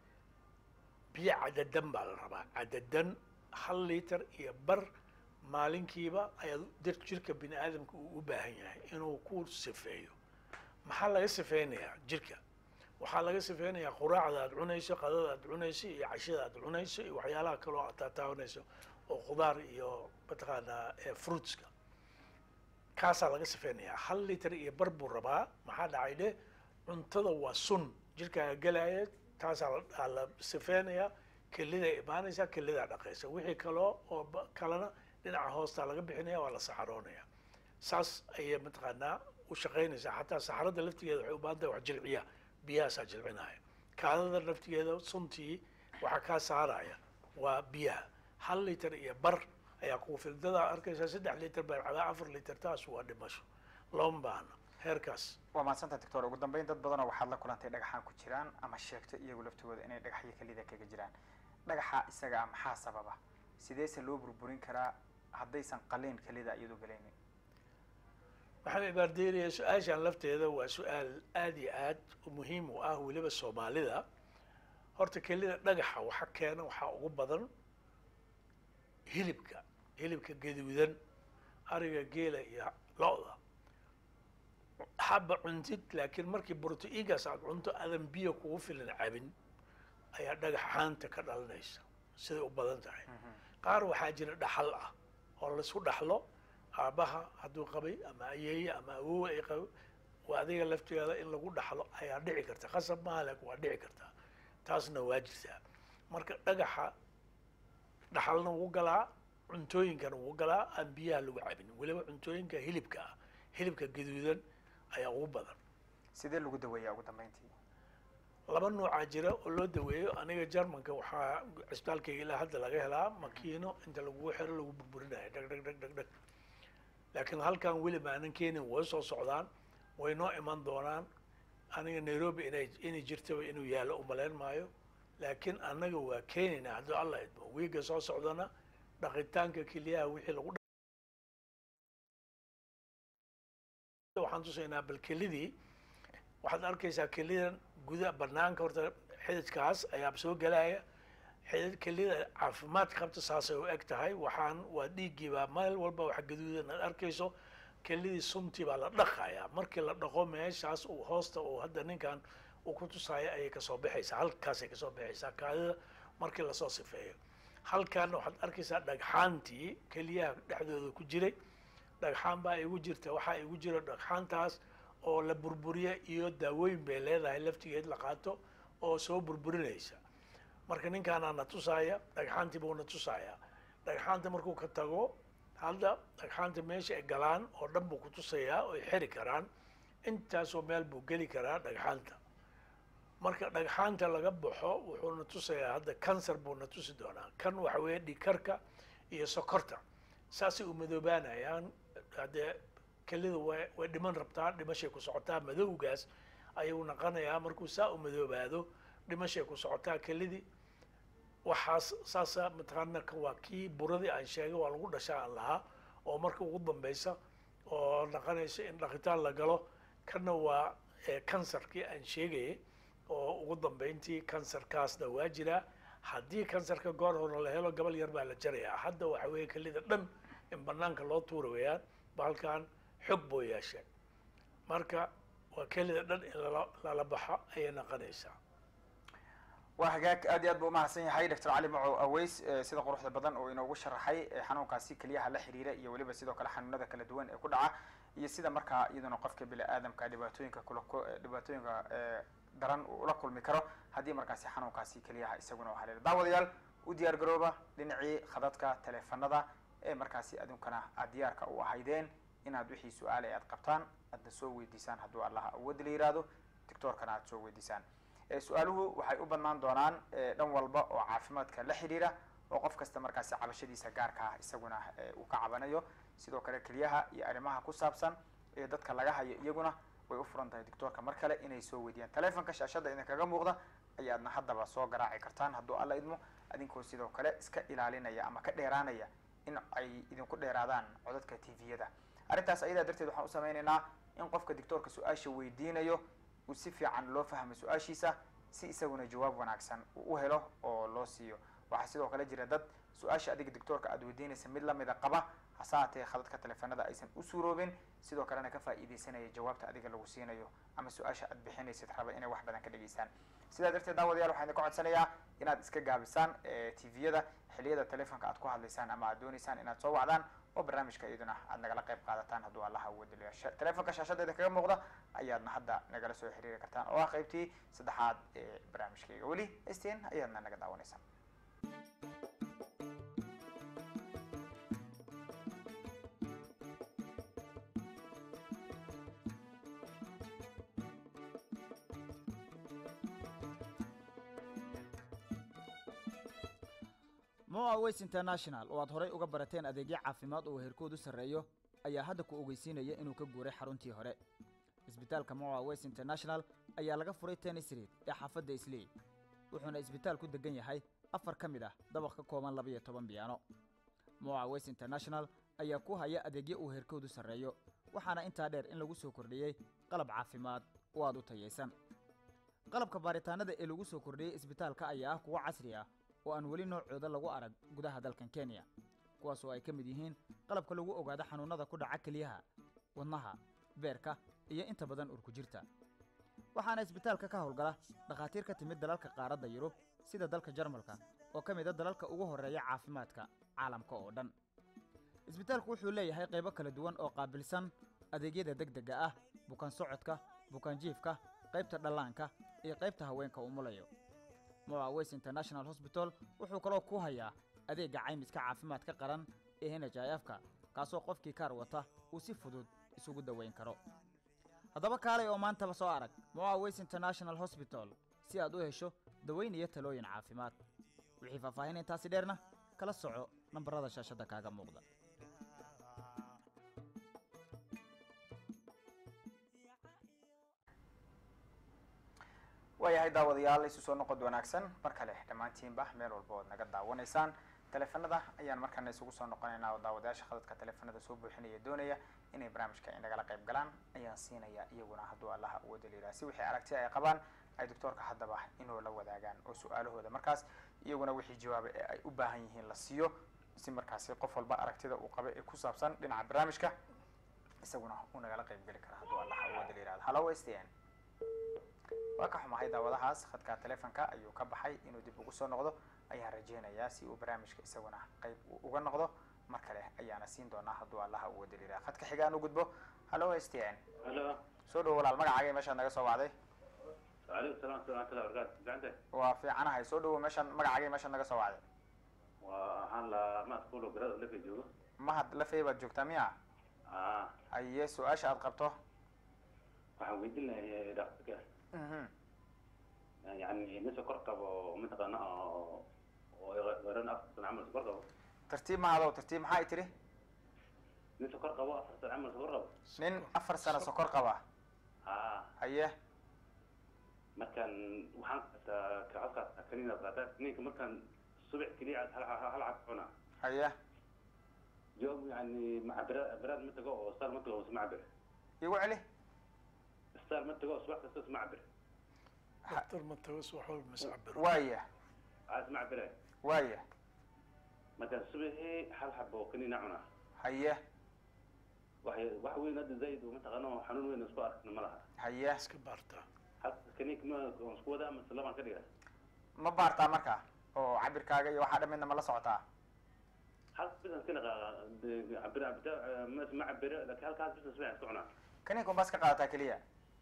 biyo cadadan baa la rabaa cadadan hal liiter iyo bar maalinkiiba ayaa dar jirka bini aadamka uu u baahan yahay inuu ku sifeeyo maxaa laga sifeynayaa jirka waxaa laga sifeynayaa quraacda aad cunayso qadada aad cunayso iyo cashada aad cunayso iyo waxyaalaha kaloo aad taataabanayso oo khudaar iyo mataqaanaa fruitska kaasaa laga sifeynayaa hal liter iyo bar buu rabaa maxaa dhacay dheh cuntada waa sun jirkaaga gelaya taasaa la sifeynayaa kelidaa imaanaysaa kelidaa dhaqaysa wixii kaloo oo kalena dhinaca hoostaa laga bixinaya waa la saxaroonaya saas ayay mataqaanaa u shaqaynaysaa xataa saxarada laftigeeda waxay u baahan tahay wax jilciya biyahaasaa jilcinaya kaadada laftigeeda suntii waxaa kaa saaraya waa biyaha hal liter iyo bar ayaa kugu filan dadaa arkaysaa saddex liter baa cabaa afar liter taas waa dhimasho looma baahna heerkaas waa mahadsantaha doctor ugu dambeyn dad badanoo waxaad la kulantay dhagaxaan ku jiraan ama sheegto iyagu laftigooda inay dhagaxyo kelida kaga jiraan dhagaxa isaga ah maxaa sababa sideese loo burburin karaa haddaysan qaliin kelida iyadu galaynin maxamed ibaardeeriya su-aashaan lafteeda waa su-aal aad iyo aad muhiim u ah weliba soomaalida horta kelida dhagaxa waxa keena waxaa ugu badan hilibka hilibka gaduudan ariga geela iyo lo-da haba cuntid laakiin markii broto-igaas aad cunto aadan biyo kugu filan cabin ayaa dhagaxaanta ka dhalanaysa siday u badan tahay qaar waxaa jira dhaxal ah oo laisku dhaxlo aabbaha hadduu qabay ama ayeeye ama awowe ay qabo waa adiga laftigeeda in lagu dhaxlo ayaa dhici karta khasab maaha laakin waa dhici kartaa taasna waa jirtaa marka dhagaxa dhaxalna wuu galaa cuntooyinkana wuu galaa aan biyaha lagu cabin weliba cuntooyinka hilibka ah hilibka gaduudan ayaa ugu badan sidee lagu daweeyaa ugu dambeyntii laba noocaa jira oo loo daweeyo aniga jarmanka waxaa cisbitaalkayga ilaa hadda laga helaa makiino inta lagu xiro lagu burburinayo dhag dhag dhag dhag dhag laakiin halkan weli maanan keenin way soo socdaan way noo iman doonaan aniga nairobi inay inay jirtaba inuu yaallo umalayn maayo laakiin annaga waa keenaynaa hadduu alla idmo wiiga soo socdana dhaqitaanka keliyaha wixii lagu waxaan tusaynaa bal kelidii waxaad arkaysaa kelidan guda banaanka horta xididkaas ayaa soo gelaya xidid kelida caafimaad qabta saasay u eg tahay waxaan waa dhiiggiibaa meel walba wax gaduudan aad arkayso kelidii suntii baa la dhaqayaa markii la dhaqo meeshaas uu hoosta uu hadda ninkan uu ku tusaayo ayay kasoo baxaysaa halkaasay kasoo baxaysaa kaadida markii lasoo sifeeyo halkaana waxaad arkaysaa dhagxaantii keliyaha dhexdooda ku jiray dhagxaan baa igu jirta waxaa igu jira dhagxaantaas oo la burburiya iyo daawooyin bay leedahay laftigeed la qaato oo soo burburinaysa marka ninkaanaa na tusaaya dhagxaantii buu na tusaaya dhagxaanta markuu ka tago hadda dhagxaanta meesha ay galaan oo dhan buu ku tusayaa oo ay xiri karaan intaasoo meel buu geli karaa dhagxaanta marka dhagxaanta laga baxo wuxuu na tusayaa hadda kansar buu na tusi doonaa kan waxa weeye dhikarka iyo sokorta saasay u madoobaanayaan haddee kelida way way dhiman rabtaa dhimashay ku socotaa madowgaas ayuu naqanayaa markuu saa u madoobaado dhimashay ku socotaa kelidii waxaas saasa mataqaana kan waa kii buradii aan sheegay waa lagu dhashaa aan lahaa oo marka ugu dambeysa oo naqanaysa in dhaqitaan la galo kanna waa kansarkii aan sheegayay oo ugu dambeyntii kansarkaasna waa jiraa haddii kansarka goor hore la helo gabal yar baa la jarayaa hadda waxa weeye kelida dhan in banaanka loo tuura wayaan bahalkan xog buu yeeshay marka waa kelida dhan in lala lala baxo ayay naqanaysaa waa hagaag aad iyo aad buu umahadsan yahay doctor cali macow aweys sida quruxda badan oo inoogu sharaxay xanuunkaasi keliyaha la xiriira iyo weliba sidoo kale xanuunada kala duwan ee ku dhaca iyo sida markaa iyaduna qofka bini aadamka dhibaatooyinka kula dhibaatooyinka daran uu ula kulmi karo haddii markaasi xanuunkaasi keliyaha isaguna u haleelo daawadayaal u diyaar garooba dhinacii khadadka taleefanada ee markaasi adunkana aad diyaarka u ahaydeen inaad wixii su-aale aad qabtaan aadna soo weydiisaan hadduu allaha awood la yihahdo doctoorkana aad soo weydiisaan su-aaluhu waxay u badnaan doonaan dhan walba oo caafimaadka la xidhiira oo qof kasta markaasi cabashadiisa gaarka ah isaguna uu ka cabanayo sidoo kale keliyaha iyo arrimaha ku saabsan ee dadka laga hayo iyaguna way u furan tahay doctoorka mar kale inay soo weydiyaan telefonka shaashada idinkaga muuqda ayaadna haddaba soo garaaci kartaan hadduu alla idmo adinkoo sidoo kale iska ilaalinaya ama ka dheeraanaya in ay idinku dheeraadaan codadka tviyada arrintaas ayadaa darteed waxaan u sameynaynaa in qofka doctoorka su-aasha weydiinayo uu si fiican loo fahmo su-aashiisa si isaguna jawaab wanaagsan uu u helo oo loo siiyo waxaa sidoo kale jira dad su-aasha adiga doctoorka aad weydiinaysa mid lamida qaba hase haatee khadadka teleefanada aysan u suuroobin sidoo kalena ka faa'iidaysanaya jawaabta adiga lagu siinayo ama su-aasha aad bixinaysid raba inay wax badan ka dhegeystaan sidaa darteed daawadayaal waxaan idinka codsanayaa inaad iska gaabisaan tviyada xiliyada telefonka aad ku hadlaysaan ama aad dooneysaan inaad soo wacdaan oo barnaamijka iyaduna aad nagala qayb qaadataan hadduu allaha awoodaliyo telefonka shaashadeeda kaga muuqda ayaadna hadda nagala soo xiriiri kartaan oo ah qaybtii saddexaad ee barnaamijkayga weli stin ayaadna naga daawaneysaan moa ways international oo aad horay uga barateen adeegyo caafimaad oo heerkoodu sarreeyo ayaa hadda ku ogeysiinaya inuu ka guuray xaruntii hore isbitaalka moa ways international ayaa laga furay tennis street ee xaafadda islii wuxuuna isbitaal ku degan yahay afar ka mid ah dabaq ka kooban labaiyo toban biyaano moa ways international ayaa ku haya adeegyo uu heerkoodu sarreeyo waxaana intaa dheer in lagu soo kordhiyey qalab caafimaad oo aad u tayaysan qalabka baaritaanada ee lagu soo kordhiyey isbitaalka ayaa ah kuwo casri ah oo aan weli noocooda lagu arag gudaha dalkan kenya kuwaas oo ay ka mid yihiin qalabka lagu ogaado xanuunnada ku dhaca keliyaha wadnaha beerka iyo inta badan urku jirta waxaana isbitaalka ka howlgala dhakhaatiir ka timid dalalka qaaradda yurub sida dalka jarmalka oo ka mid a dalalka ugu horreeya caafimaadka caalamka oo dhan isbitaalku wuxuu leeyahay qaybo kala duwan oo qaabilsan adeegyada degdegga ah bukaan socodka bukaan jiifka qaybta dhallaanka iyo qaybta haweenka umulayo moa ways international hosbital wuxuu kaloo ku hayaa adeegga caymiska caafimaadka qaran ee n h i f ka kaasoo qofkii kaar wata uu si fudud isugu daweyn karo haddaba kaalay oo maantaba soo arag moa ways international hosbital si aad u hesho daweyn iyo talooyin caafimaad wixii faahfaahin intaasi dheerna kala soco nambarada shaashadda kaaga muuqda waayahay daawadayaal isu soo noqod wanaagsan mar kale dhammaantiinba meel walba ood naga daawanaysaan teleefanada ayaan markaana isugu soo noqonaynaa oo daawadayaasha khadadka teleefanada soo buuxinaya doonaya inay barnaamijka ay nagala qayb galaan ayaan siinaya iyaguna hadduu allaha uwada liiraa si wixii aragti ay qabaan ay doctoorka haddaba inuu la wadaagaan oo su-aalahooda markaas iyaguna wixii jawaaba ee ay u baahan yihiin la siiyo si markaasi qof walba aragtida uu qaba ee ku saabsan dhinaca barnaamijka isaguna uu nagala qayb geli kara hadduu allaha uwada liiraado hallo s t n waa ka xumahay daawadahaas khadka telefonka ayuu ka baxay inuu dib ugu soo noqdo ayaan rajeynayaa si uu barnaamijka isaguna qayb uu uga noqdo mar kale ayaana siin doonaa hadduu allaha uu wadaliraa khadka xigaan u gudbo hallo s t n halo soo dhowo walaal magacaaga meeshaad naga soo wacday waalaikum salam waraxmatullahi wabarakatu gacanta waa fiicanahay soo dhowo meeshaan magacaaga meeshaad naga soo wacday waa waxaan la maaskuulo garada lafa joogo mahad lafey baad joogtaa miya a haye su-aasha aad qabto waxaan weydiin lahay dhaktarka mhm yani nin sokor qabo mataqaana oo oo garan afar sano camal sokor qabo tartiib mahadow tartiib maxaa i tiri nin sokor qabo afar sano camal sokor qabo nin afar sano sokor qaba a haye markaan waxaan qaataa kacadkaas kaniina qaataa kaniinka markaan subax keliya hal hal cad cuna haye joog yani macabiraad biraad ma tago oo saal ma tago isma cabir igu celi saal ma tago subax kasta isma cabir doctor matawas wax walba mascabiro waaya aa isma cabire waaya markaan subaxii hal xabo kaniina cuna haye wax wax weyn hadda zaid uma taqaano xanuun weyn isku arkna ma laha haye iska baartaa halka kaniinka ma waan isku wadaa mase labaan ka dhiga ma baartaa marka oo cabirkaaga iyo waxaa dhamidna ma la socotaa halka bisan iska dhaqaa cabir cabita ma ma cabiro laakiin halkaas bisan subax iska cunaa kaniinka unbaas ka qaadataa keliya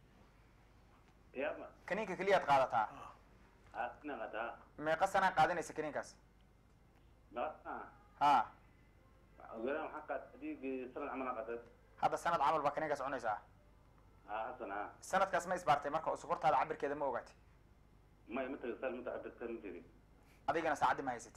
yaama kaniinka keliyaad qaadataa aa inaan qataa meeqa sanaa qaadanaysa kaniinkaas maqaa ha ogalaan waxaan qaat adiigi sanad camal aan qaatay hadda sanad camal baa kaniinkaas cunaysaa aa hasan aa sanadkaas ma isbaartay marka oo sokortaada cabirkeeda ma ogaatay may ma taga sal mata cabir sal ma tegi adigana saacaddi ma haysatid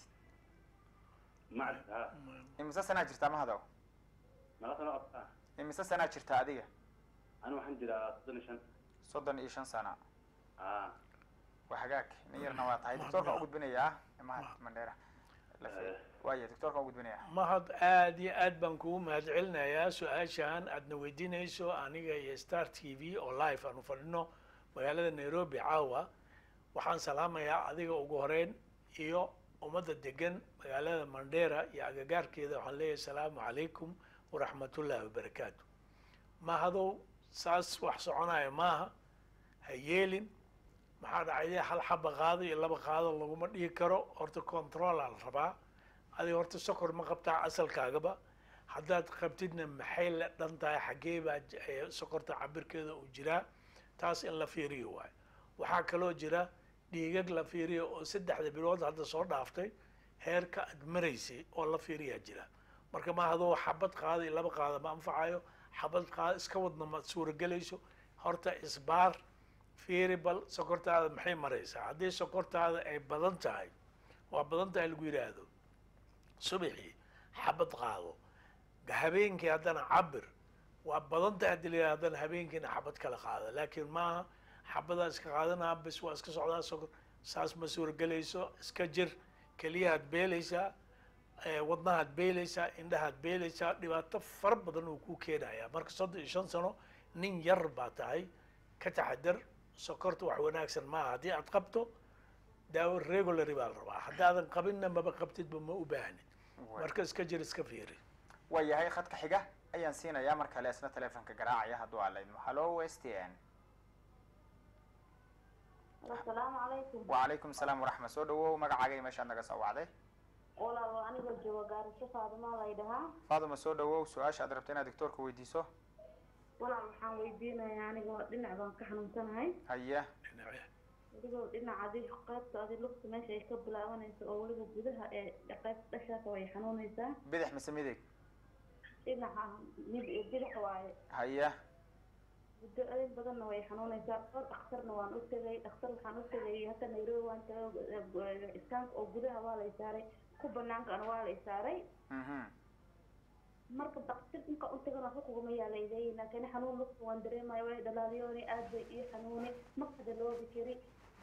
ma cabir haa imise sanaa jirtaa mahadow naga sano qabtaa imise sanaa jirtaa adiga ani waxaan jiraa soddon iyo shan soddon iyo shan sana aa waa hagaag nin yarna waa tahay doctoorka u gudbinayaa mahad mandheera Lafi- waaya doctoorka u gudbinayaa mahad aad iyo aad baan kugu mahadcelinayaa su-aashan aadna weydiinayso aniga iyo star t v oo live aanu fadhino magaalada nairobi caawa waxaan salaamayaa adiga ugu horeyn iyo ummadda degan magaalada mandheera iyo agagaarkeeda waxaan leeyahay asalaamu calaykum waraxmatullaahi wabarakaatu mahadow saas wax soconaya maaha ha yeelin maxaa dhacay hal xaba qaado iyo laba qaado laguma dhigi karo horta controlaa la rabaa adiga horta sokor ma qabtaa asalkaagaba haddaad qabtidna maxay la dhan tahay xaggee baa j- ee sokorta cabirkeeda uu jiraa taas in la fiiriyo waayo waxaa kaloo jira dhiigag la fiiriyo oo saddexda bilood hadda soo dhaaftay heerka aad maraysay oo la fiiriyaa jira marka ma hadoo xabad qaada iyo laba qaada ma anfacayo xabad qaada iska wadna ma suuragelayso horta isbaar fiiri bal sokortaada maxay maraysaa haddii sokortaada ay badan tahay waa badan tahay lagu yidhaahdo subaxii xabad qaado habeenkii haddana cabir waa badan tahay haddii la yidhahdo haddana habeenkiina xabad kala qaada laakiin maaha xabadaa iska qaadanaa bes waa iska socdaa sokor saas ma suuragelayso iska jir keliyahaad beelaysaa eh, wadnahaad beelaysaa indhahaad beelaysaa dhibaato fara badan uu ku keenayaa marka soddon iyo shan sano nin yar baa tahay ka taxadar sokorta wax wanaagsan maaha haddii aad qabto daawo regulary baa la rabaa haddaadan qabinna maba qabtidba ma u baahnid marka iska jir iska fiiri waa yahay khadka xiga ayaan siinayaa mar kale isna telefonka garaacaya hadduu aa laydmo hallo west n asalaamu calaykum wacalaykum salaam waraxmat soo dhawow magacaaga iyo meeshaad naga soo wacday walaal anigoo jooga gaarisho faadima lay dhahaa faaduma soo dhawow su-aasha aad rabta inaad doctoorka weydiiso walaal waxaan weydiinayaa anigoo dhinac baan ka xanuunsanahay haye dhinace weliba dhinaca adi qaybta adi lugta meesha ay ka bilaabanayso oo weliba gudaha ee qaybta dhashaasa way xanuunaysaa bidix mise midig dhinaca mid bidix waaye haye muddo adeeg badanna way xanuunaysaa dhowr dhakhtarna waan u tegay dhakhtar waxaan u tegay hadda nairobi waan tagay iskaanka oo gudaha waa lay saaray ku banaankana waa lay saaray mhm marka daktir inka u tagan waxba kuguma yaalayday laakiin xanuun lugta waan dareemaya way dhalaaliyooni aad bay ii xanuuni ma kada loobi kari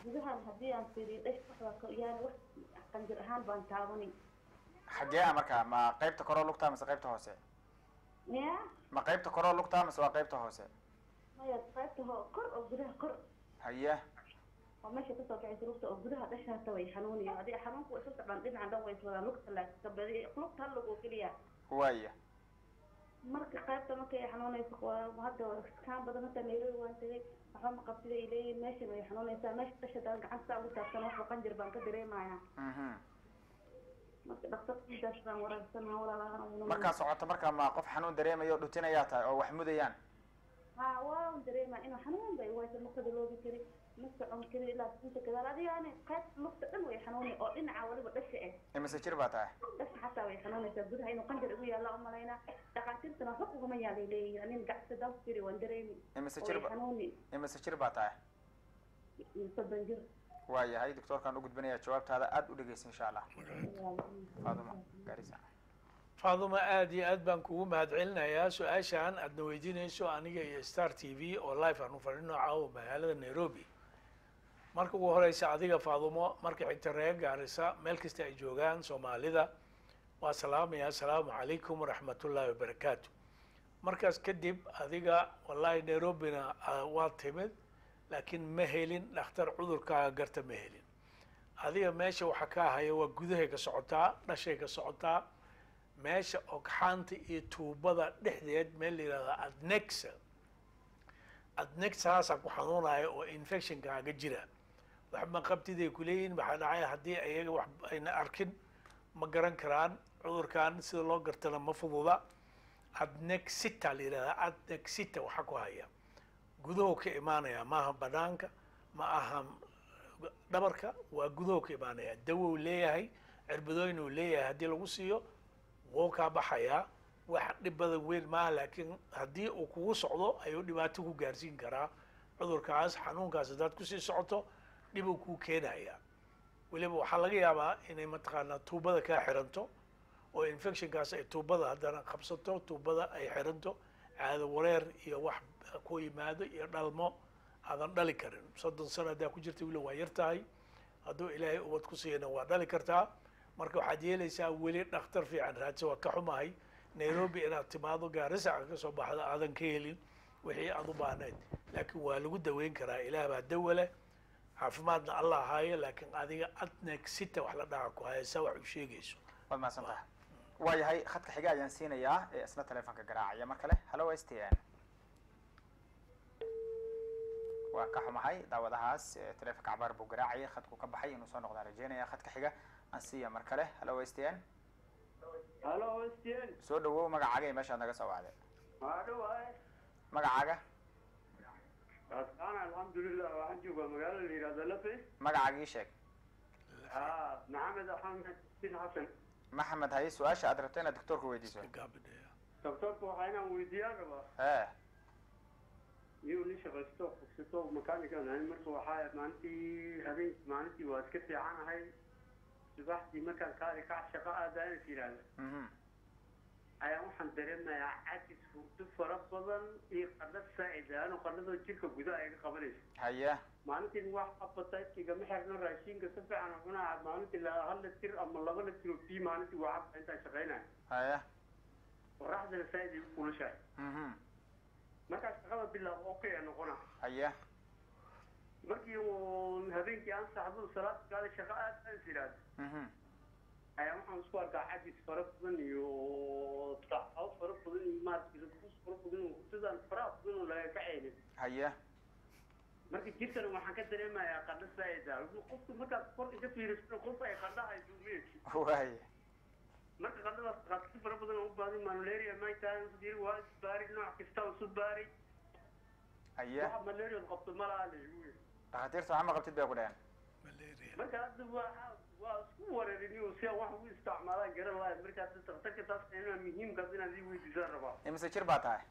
gudahan haddii aan fiiriyo dhash wax waa ka yaani wax qanjir ahaan baan taabanay xagee ah marka ma qaybta koroo lugtaa mise qaybta hoose ya ma qaybta koroo lugtaa mise waa qaybta hoose maya qaybta ho kor oo gudaha kor haye oo meesha kasoo baxaysa lugta oo gudaha dhashaasa way xanuuniyo adiga xanuunku way isu socdaan dhinacan dhan way iswadaan lugta laakiin badi lugta hal lug oo keliya waaya marka qaybta markay ay xanuunayso waa hadda kaan badan hata nairobi waan tagay waxba ma qabsida ay leeyihin meeshan way xanuunaysaa meesha dhasha daan gacanta saa ugu taabsan waxba qanjir baan ka dareemayaa mhm marka dhaktarkiisaas baan waraagsanaa walaalaha markaa socoto marka ma qof xanuun dareemayo dhutinayaa tahay oo wax mudayaan ha waan dareemaa inuu xanuun bay waysa lugtada loogi kari ma socon kari ilaa inta gadaal adiga yani qayb lugta dhan way xanuuni oo dhinaca waliba dhasha eh imise jir baa tahay dhasha xataa way xanuunaysaa gudaha inuu qanjir igu yaalla u malaynaa dhakhaatiirtana waxba uguma yaalay leeyihin anin gacsa daan ku jiri waan dareemi imise oo jir way ba xanuuni imise jir baa tahay soddon jir waayahay doctoorkaan u gudbinayaa jawaabtaada aada u dhegeysa insha allah faaduma gaarisa faaduma aad iyo aad baan kugu mahadcelinayaa su-aashaan aadna weydiinayso aniga iyo star t v oo live aanu fadhino caawa magaalada nairobi marka ugu horeysa adiga faadumo marka xigta reer gaarisa meel kasta ay joogaan soomaalida waa salaamaya asalaamu calaykum waraxmatullaahi wabarakaatu markaas kadib adiga wallahi nairobina ah, waa timid laakiin ma helin dhakhtar cudurkaaga garta ma helin adiga meesha waxa ka haya waa gudahay ka socotaa dhashay ka socotaa meesha ogxaanta iyo tuubada dhexdeed meel la yihahda adnexa adnexaasaa ku xanuunaya oo infectionkaaga jira waxma qabtiday kuleeyihin maxaa dhacay haddii ayaga wax ayna arkin ma garan karaan cudurkan sida loo gartana ma fududa adnexita la yihahda adnexita waxaa ku haya gudaho ka imaanaya maaha banaanka ma aha dhabarka waa gudaho ka imaanaya dawow leeyahay cirbadooyin uu leeyahay haddii lagu siiyo wuu kaa baxayaa wax dhib badan weyn maaha laakiin haddii uu kugu socdo ayuu dhibaato ku gaarsiin karaa cudurkaas xanuunkaas haddaad kusii socoto dhib uu kuu keenaya weliba waxaa laga yaabaa inay mataqaanaa tuubada kaa xiranto oo infectionkaas ay tuubada haddana qabsato tuubada ay xiranto caado wareer iyo wax ku yimaado iyo dhalmo aadan dhali karin soddon sano haddaa ku jirta wili waa yar tahay hadduu ilaahay ubad ku siiyana waa dhali kartaa marka waxaad yeelaysaa weli dhakhtar fiican raadsa waa ka xumahay nairobi inaad timaado gaarisaca ka soo baxda aadan ka helin wixii aad u baahnayd laakiin waa lagu daweyn karaa ilaah baa dawa leh caafimaadna allah haayo laakiin adiga adnexita wax la dhaca ku haya saa wax u sheegayso waad mahadsan tahay waayahay khadka xiga ayaan siinayaa ee isna telefonka garaacaya mar kale hallo s t n waa ka xumahay daawadahaas ee telefonka cabaar buu garaacayay khadku ka baxay inuu soo noqdaan rajeynaya khadka xiga aan siiya mar kale hallo s t n halo stn soo dhawow magacaaga iyo meeshaad naga soo wacday maadhowaay magacaaga asaan alxamdulilah waxaan joogaa magaalo la yihahdo lafe magacaaga ii sheeg ha maxamed axmed bin xasan maxamed haye su-aasha aad rabto inaad doctoorka weydiiso gaabadheya doctorka waxaa inaan weydiiyaan rabaa ee iyuu nin shaqaysto fogsato makaanikan ahay marka waxaa maalintii habeen maalintii waa iska fiicanahay subaxdii markaan kaali kac shaqo aadaan is yidhaahda mhm ayaa waxaan dareemayaa cajis hurdo fara badan iyo qadho saa'id ano qadhadoo jirka gudaha ay ka qabanayso haye maalintiin wax appetite-kiga ma xirno raashinka si fiican u cunaa maalintii la hal litir ama laba litir oo biyo maalintii waa cabta intaan shaqaynayo haye qoraxdana saa'id ay u kulushahay mhm markaa shaqada bilaab okay a noqona haye markii uu habeenkii aan saxdo salaad gaada shaqo aad aan is yidhaahdo mhm ayaa waxaan isku arkaa cajis fara badan iyo tacabo fara badan iyo maaragtay rakus fara badan oo hurdadaan faraha badan oo laga kacaynin haye marka jirkana waxaan ka dareemayaa qadho saa'id ah qofku markaad kor inka fiiriso qof ay qadho hayso meed waaye marka qadhadaas qaadsi fara badan oo u baahan malaria maytaan dir waa isbaari nooc kasta isu baari haye waxa malaria qabto malaha la igu yiri dhakhaatiirta waxaa ma qabtid bay ku dheheen malaria marka hadda waa waa isku wareeriniyo si aan wax ugu isticmaalaan garan lahayn marka hadda daktarka taas inaa muhiimkaas inaad ii weydiisaan rabaa imise jir baa tahay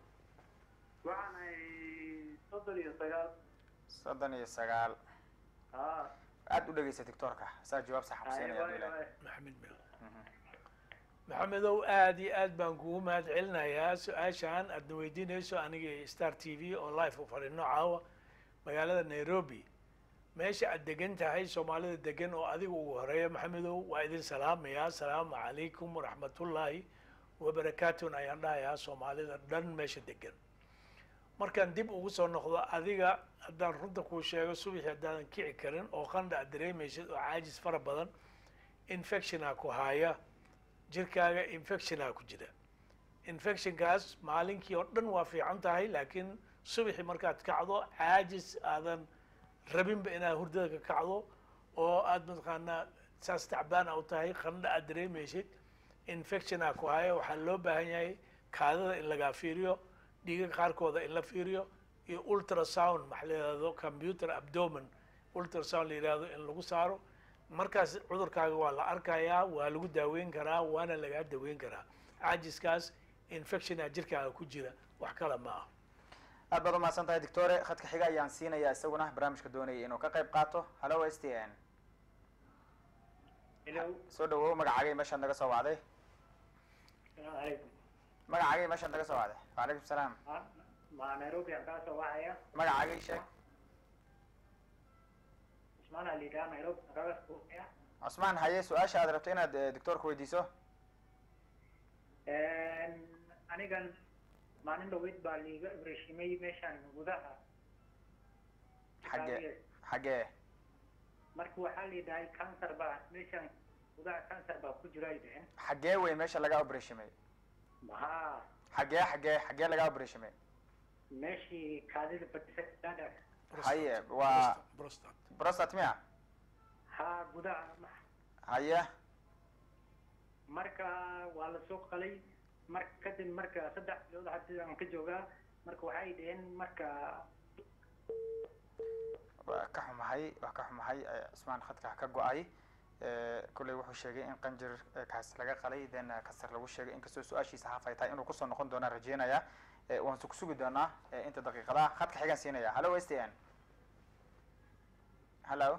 waxaan ahay soddon iyo sagaal soddon iyo sagaal ha aad u dhegeysa doctoorka saa jawaab sax xabsiinaya waay bilahi waay maxamed meel maxamedow aad iyo aad baan kugu mahad celinayaa su-aashaan aadna weydiinayso aniga iyo star t v oo live u fadhino caawa magaalada nairobi meesha aad degan tahay soomaalida degan oo adiga ugu horeeya maxamedow waa idin salaamayaa asalaamu calaykum waraxmatullaahi wabarakaatun ayaan dhahayaa soomaalida dhan meesha degan markaan dib ugu soo noqdo adiga haddaan runta kuu sheego subaxii haddaadan kici karin oo qandha aad dareemaysid oo caajis fara badan infectiona ku haya jirkaaga infectiona ku jira infectionkaas maalinkii oo dhan waa fiican tahay laakiin subaxii markaad kacdo caajis aadan rabinba inaad hurdada ka kacdo oo aad mataqaanaa saas tacbaana u tahay qandha aad dareemaysid infectiona ku haya waxaa loo baahan yahay kaadada in lagaa fiiriyo dhiiga qaarkooda in la fiiriyo iyo ultrasound maxa la yihahdo computer abdomen ultrasound la yihahdo in lagu saaro markaas cudurkaaga waa la arkayaa waa lagu daaweyn karaa waana lagaa daweyn karaa caajiskaas infectiona jirkaaga ku jira wax kale ma ah aad baad umahadsan tahay doctore khadka xiga ayaan siinayaa isaguna barnaamijka doonayay inuu ka qayb qaato hallo s t n hello soo dhawow magacaagay meeshaad naga soo wacday salaamu calaykum magacaagay meeshaad naga soo wacday wacalaykum salaam ma ma nairobi aan kaa soo wacaya magacaagay sheeg cusmaan aa liidaa nairobi aan kaga soo wacaya cusmaan haye su-aasha aad rabto inaad eh, doctoorka weydiiso anigan maalin dhaweyd baa liiga ibrashimay meeshaan gudaha xaggee xaggee marka waxaa liidhahay cancer baa meeshaan gudaha cancer baa ku jira ay dhaheen xaggee wey meesha laga opereshimay haa xaggee xaggee xaggee laga opereshimay meeshii kaadida badisa dada haye waa prostat prostat miya haa gudaha haye marka waa la soo qalay marka kadib marka saddex bilood hadii aan ka joogaa marka waxay dhaheen marka waa ka xumahay waa ka xumahay eh, cusmaan khadka ka go-ay Eh, kolley wuxuu sheegay in qanjir eh, kaas laga qalay then eh, kasar lagu sheegay inkastoo su-aashiisa haaf ay tahay inuu kusoo noqon doonaan rajeynaya Eh, waan su kusugi doonaa eh, inta daqiiqadaha khadka xigaan siinaya hallo s t n hallo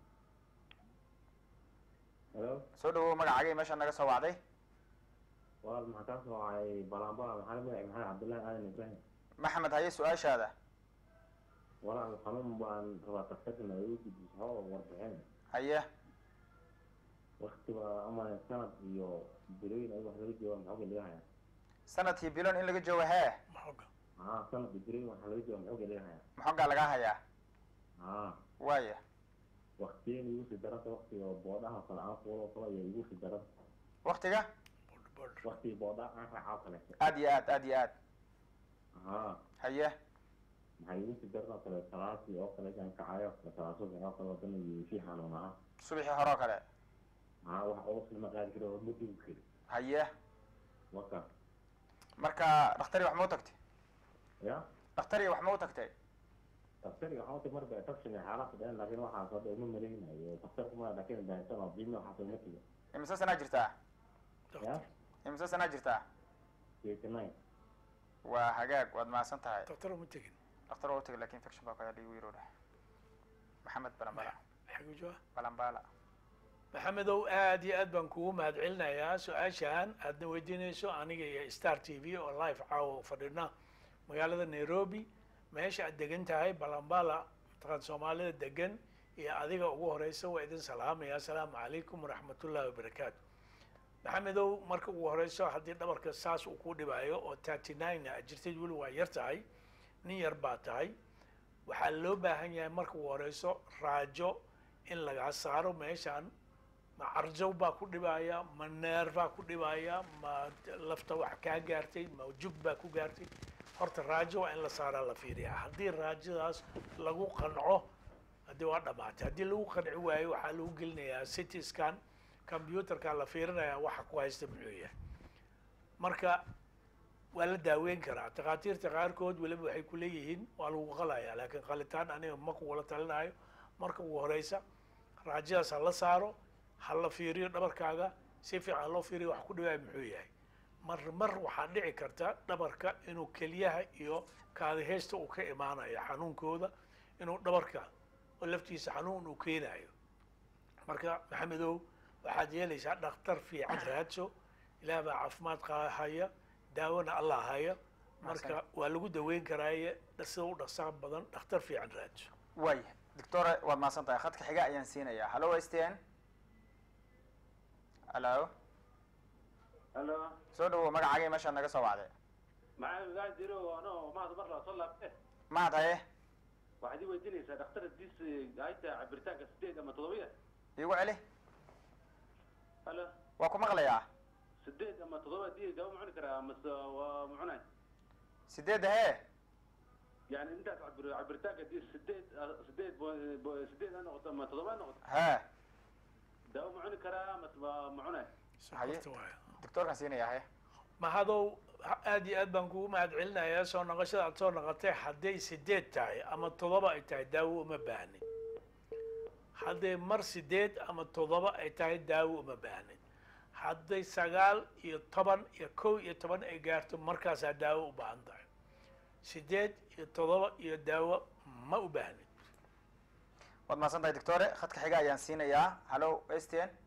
Hello, soo dhawow magacaagay meesha naga soo wacday walaal maxaa kaa soo wacay balanbala maxaa la magac maxamed cabdullaahi aadan ibraahim maxamed haye su-aashaada walaal xanuun baan rabaa daktarkana igu gudbiso oo warbixin haye waktiba ama sanad iyo bilooyin ay wax laga jooga maxooga laga hayaa sanadkii bilon in laga joogo hee maxoga haa sanad iyo bilooyin wax laga jooga maxooga laga hayaa maxoogaa lagaa hayaa haa waaya waktiyan igu sii daranta waktiga boodhaha kale aan fuulo kale iyo igu sii daran waktiga waktiga boodhaha aan raacaa kale aad iyo aad aad iyo aad haa haye maxaa igu sii daran oo kale salaasi oo kale kan kacayo oo kale salaaso oo kale wadana iyo sii xanuun ahaa subaxii hore oo kale haa wax ugu filma qaadi karo oo ma dugi kari haye waka marka dhaktari wax ma u tagtay ya dhaktari wax ma u tagtay daktarka waxaa utag marba infection iyo xaalad dheen laakiin waxaas hadda uma malaynayo daktarku ma laakiin baahsan oo biimi waxaas uma tiga imise sanaa jirtaa ya imise sanaa jirtaa eighty nine waa hagaag waad mahadsan tahay doctor uma tegin dhakhtar waa u tagay lakin infection baa ku hadhay igu yiro dheh maxamed balambala xagu jooga balambala maxamedow aad iyo aad baan kugu mahadcelinayaa su-aashaan aadna weydiinayso aniga iyo star t v oo live caawa fadhina magaalada nairobi meesha aad degan tahay balambala mataqaan soomaalida degan iyo adiga ugu horeysa waa idin salaamaya asalaamu calaykum waraxmatullahi wabarakaatu maxamedow marka ugu horeyso haddii dhabarka saas uu ku dhibaayo oo thirty nine a jirtid weli waa yar tahay nin yar baa tahay waxaa loo baahan yahay marka ugu horeyso raajo in lagaa saaro meeshaan ma carjow baa ku dhibaya ma neer baa ku dhibaya ma lafta wax kaa gaartay ma jug baa ku gaartay horta raajo waa in la saaraa la fiiriyaa haddii raajadaas lagu qanco haddii waa dhamaatay haddii lagu qanci waayo waxaa lagu gelinayaa city scan computerka la fiirinayaa waxa ku haysta muxuu yahay marka waa la daaweyn karaa takhaatiirta qaarkood weliba waxay ku leeyihiin waa lagu qalayaa laakiin qalitaan aniga ma kugula talinayo marka ugu horeysa raajadaas ha la saaro ha la fiiriyo dhabarkaaga si fiican loo fiiriyo wax ku dhibaya muxuu yahay mar mar waxaa dhici karta dhabarka inuu keliyaha iyo kaadiheysta uu ka imaanayo xanuunkooda inuu dhabarka oo laftiisa xanuun uu keenayo marka maxamedow waxaad yeelaysaa dhakhtar fiican raadso ilaah baa caafimaad qa- haya daawona allah haya marka waa lagu daweyn karaaye sida u dhaqsaa badan dhakhtar fiican raadso waaya doctore waad mahadsan tahay khadka xiga ayaan siinayaa hallo s t n hallo halo soo dhawow magacaaga iyo meeshaad naga soo wacday maxaa gaa jiro ano maad mar laa soo laabte maad haye waxaad ii weydiinaysaa dhakhtar diis hayta cabiritaanka sideed ama toddobiya iigu celi halo waa ku maqlayaa sideed ama toddoba dii daawo ma cuni karaa mase waa ma cunay sideedda hee yani intaas cabir cabiritaanka diis sideed sideed bo- bo- sideed ha noqoto ama toddoba ha noqoto hee daawo ma cuni karaa mase waa ma cunay haye Sokorta waaye. doctorkaan siinayaa haye mahadow aad iyo aad baan kugu mahad celinayaa soo noqoshada aad soo noqotay hadday sideed tahay ama toddoba ay tahay daawo uma baahnid hadday mar sideed ama toddoba ay tahay daawo uma baahnid hadday sagaal iyo toban iyo kow iyo toban ay gaarto markaasaa daawo u baahan tahay sideed iyo toddoba iyo daawo ma u baahnid waad mahadsan tahay doctore khadka xiga ayaan siinayaa hallo s t n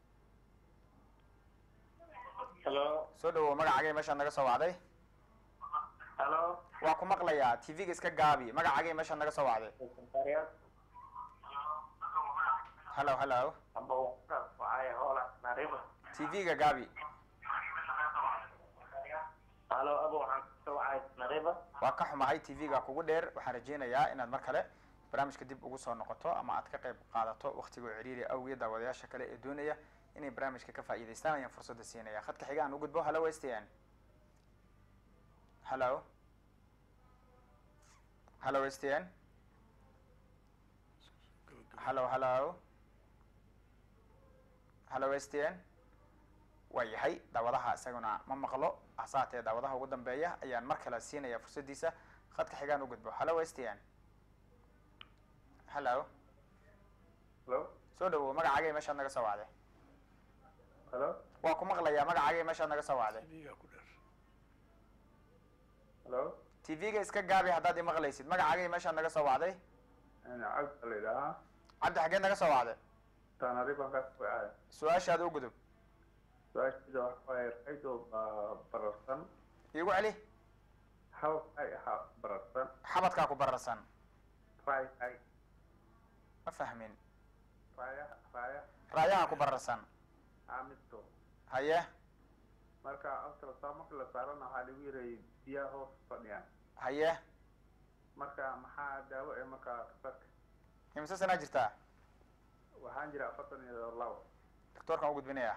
halo soo dhawow magacaaga iyo meeshaad naga soo wacday halo waa ku maqlayaa tv-ga iska gaabi magacaaga iyo meeshaad naga soo wacday sekretariat hallo hallo amba waxay hoola nariba tv-ga gaabi halo abo waxaan kasoo wacay nariba waa ka xumahay tv-ga kugu dheer waxaan rajeynayaa inaad mar kale barnaamijka dib ugu soo noqoto ama aad ka qayb qaadato waktigoo ciriiri awgeed daawadayaasha kale ee doonaya inay barnaamijka ka faa'iidaystaan ayaan fursadda siinaya khadka xiga aan u gudbo hallo s t n hallo hallo s t n hallo hallo hallo s t n waa yahay daawadaha isaguna ma maqlo hase haatee daawadaha ugu dambeeya ayaan mar kale siinaya fursaddiisa khadka xigaan u gudbo hallo s t n hallo halo soo dhawow magacaaga iyo meeshaad naga soo wacday halo waa ku maqlayaa magacaaga iyo meeshaad naga soo wacday TV-ga ku dheer. halo tv-ga iska gaabi haddaad imaqlaysid magacaaga iyo meeshaad naga soo wacday cabdi la idhahaa cabdi xaggeed naga soo wacday tanariba ka wacay su-aashaada u gudub su-aashiisa waxa waaye raydoo bararsan iigu celi hal ay ahaa bararsan xabadkaa ku bararsan ray ay ma fahmin raya raya raayaha ku bararsan amisto haye marka ultrasound marka la saarana waxaa lagu yirayay biyaha hoos fadhiyaan haye marka maxaa daawo ee markaa kasarka imse sanaa jirtaa waxaan jira afartan iyo labo doctoorkaan u gudbinaya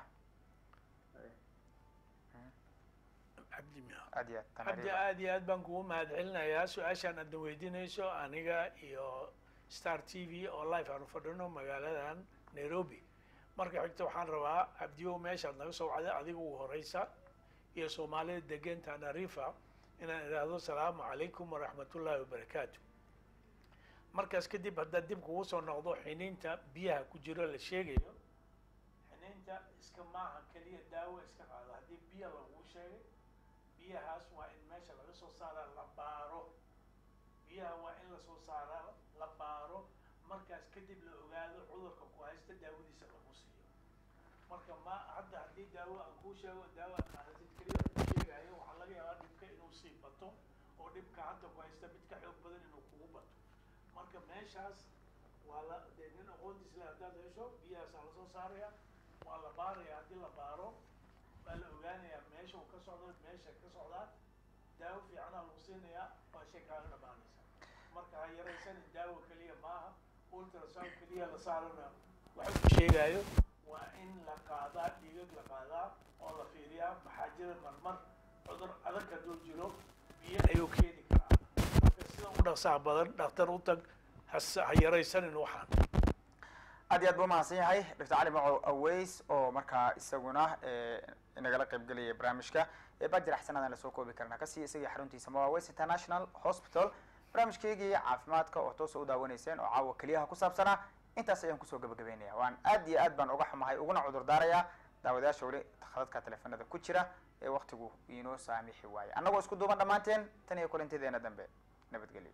cabdi miya aad iyo aad cabdi tanariiba aad iyo aad baan kugu mahad celinayaa su-aashaan aadna weydiinayso aniga iyo star t v oo live aanu fadhino magaaladan nairobi marka xigta waxaan rabaa cabdiyow meeshaad naga soo wacday adiga ugu horeysa iyo soomaalida degan tanarifa inaan idhaahdo salaamu calaykum waraxmatullaahi wabarakaatu markaas kadib haddaad dib kugu soo noqdo xiniinta biyaha ku jiro la sheegayo xiniinta iska maaha keliya daawo iska qaado haddii biyo lagu sheegay biyahaas waa in meesha laga soo saaraa la baaro biyaha waa in lasoo saaraa la baaro markaas kadib la ogaado cudurka ku haysta daawadiisa lagu siiyo marka ma hadda haddii daawo aan kuu sheego daawo aad qaadatid keliya ku sheegayo waxaa laga yaabaa dhibka inuu sii bato oo dhibka hadda ku haysta mid ka xoog badan inuu kugu bato marka meeshaas waa la dee nin aqoontiis leh haddaad hesho biyahaasaa lasoo saaraya waa la baaraya haddii la baaro waa la ogaanayaa meesha uu ka socdo meesha ka socdaa daawo fiicanaa lagu siinayaa waa shay kaaga dhamaanaysa marka ha yaraysanin daawo keliya maaha ultrasound keliya la saarana waxa uu sheegayo waa in la qaadaa dhiigag la qaadaa oo la fiiriyaa maxaa jira marmar cudur adag hadduu jiro biyo ayuu keeni karaa marka sida u dhaqsaha badan dhakhtar u tag has- ha yaraysanin waxaan aad iyo aad buu mahadsan yahay dr cali macow aweys oo markaa isaguna inagala qaybgelaya barnaamijka bajir axsanadaan lasoo koobi karnaa kasii isagii xaruntiisa ma aweys international hospital barnaamijkeygii caafimaadka oo toosa u daawanayseen oo caawa keliyaha ku saabsanaa intaas ayaan kusoo gabagabeynaya waan aad iyo aad baan uga xumahay uguna cudur daarayaa daawadayaasha weli khadadka teleefanada ku jira ee waktigu inoo saamixi waaye annagoo isku duuban dhammaanteen tan iyo kulantideena dambe nabadgelyo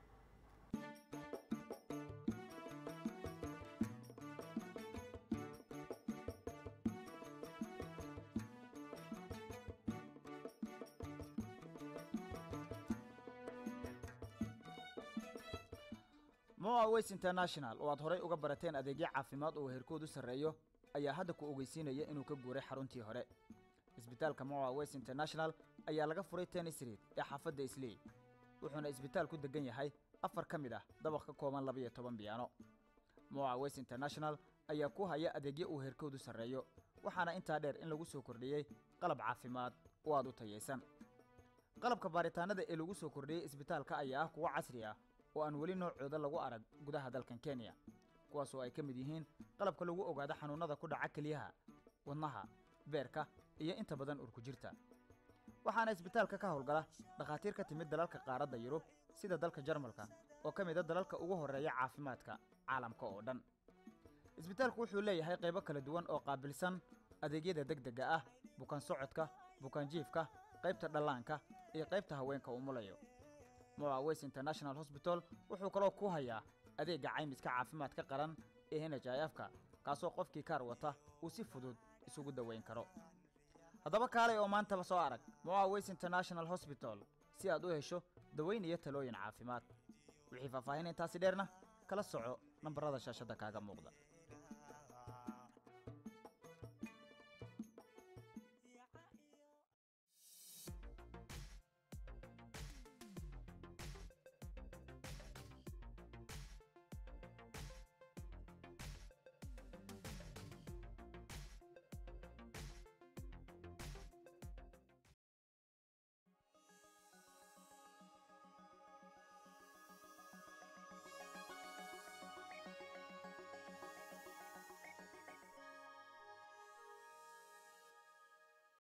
moa ways international oo aad horay uga barateen adeegyo caafimaad oo heerkoodu sarreeyo ayaa hadda ku ogeysiinaya inuu ka guuray xaruntii hore isbitaalka moa ways international ayaa laga furay tennis street ee xaafadda islii wuxuuna isbitaalku degan yahay afar ka mid ah dabaq ka kooban labiyo toban biyaano moa ways international ayaa ku haya adeegyo uu heerkoodu sarreeyo waxaana intaa dheer in lagu soo kordhiyey qalab caafimaad oo aad u tayaysan qalabka baaritaanada ee lagu soo kordhiyey isbitaalka ayaa ah kuwo casri ah oo aan weli noocooda lagu arag gudaha dalkan kenya kuwaas oo ay ka mid yihiin qalabka lagu ogaado xanuunnada ku dhaca kelyaha wadnaha beerka iyo inta badan urkujirta waxaana isbitaalka ka howlgala dhakhaatiir ka timid dalalka qaaradda yurub sida dalka jarmalka oo ka mid a dalalka ugu horreeya caafimaadka caalamka oo dhan isbitaalku wuxuu leeyahay qaybo kala duwan oo qaabilsan adeegyada degdega ah bukaan socodka bukaan jiifka qaybta dhallaanka iyo qaybta haweenka umulayo moa ways international hosbital wuxuu kaloo ku hayaa adeegga caymiska caafimaadka qaran ee n h i f ka kaasoo qofkii kaar wata uu si fudud isugu daweyn karo haddaba kaalay oo maantaba soo arag moa ways international hosbital si aad u hesho daweyn iyo talooyin caafimaad wixii faahfaahin intaasi dheerna kala soco nambarada shaashadda kaaga muuqda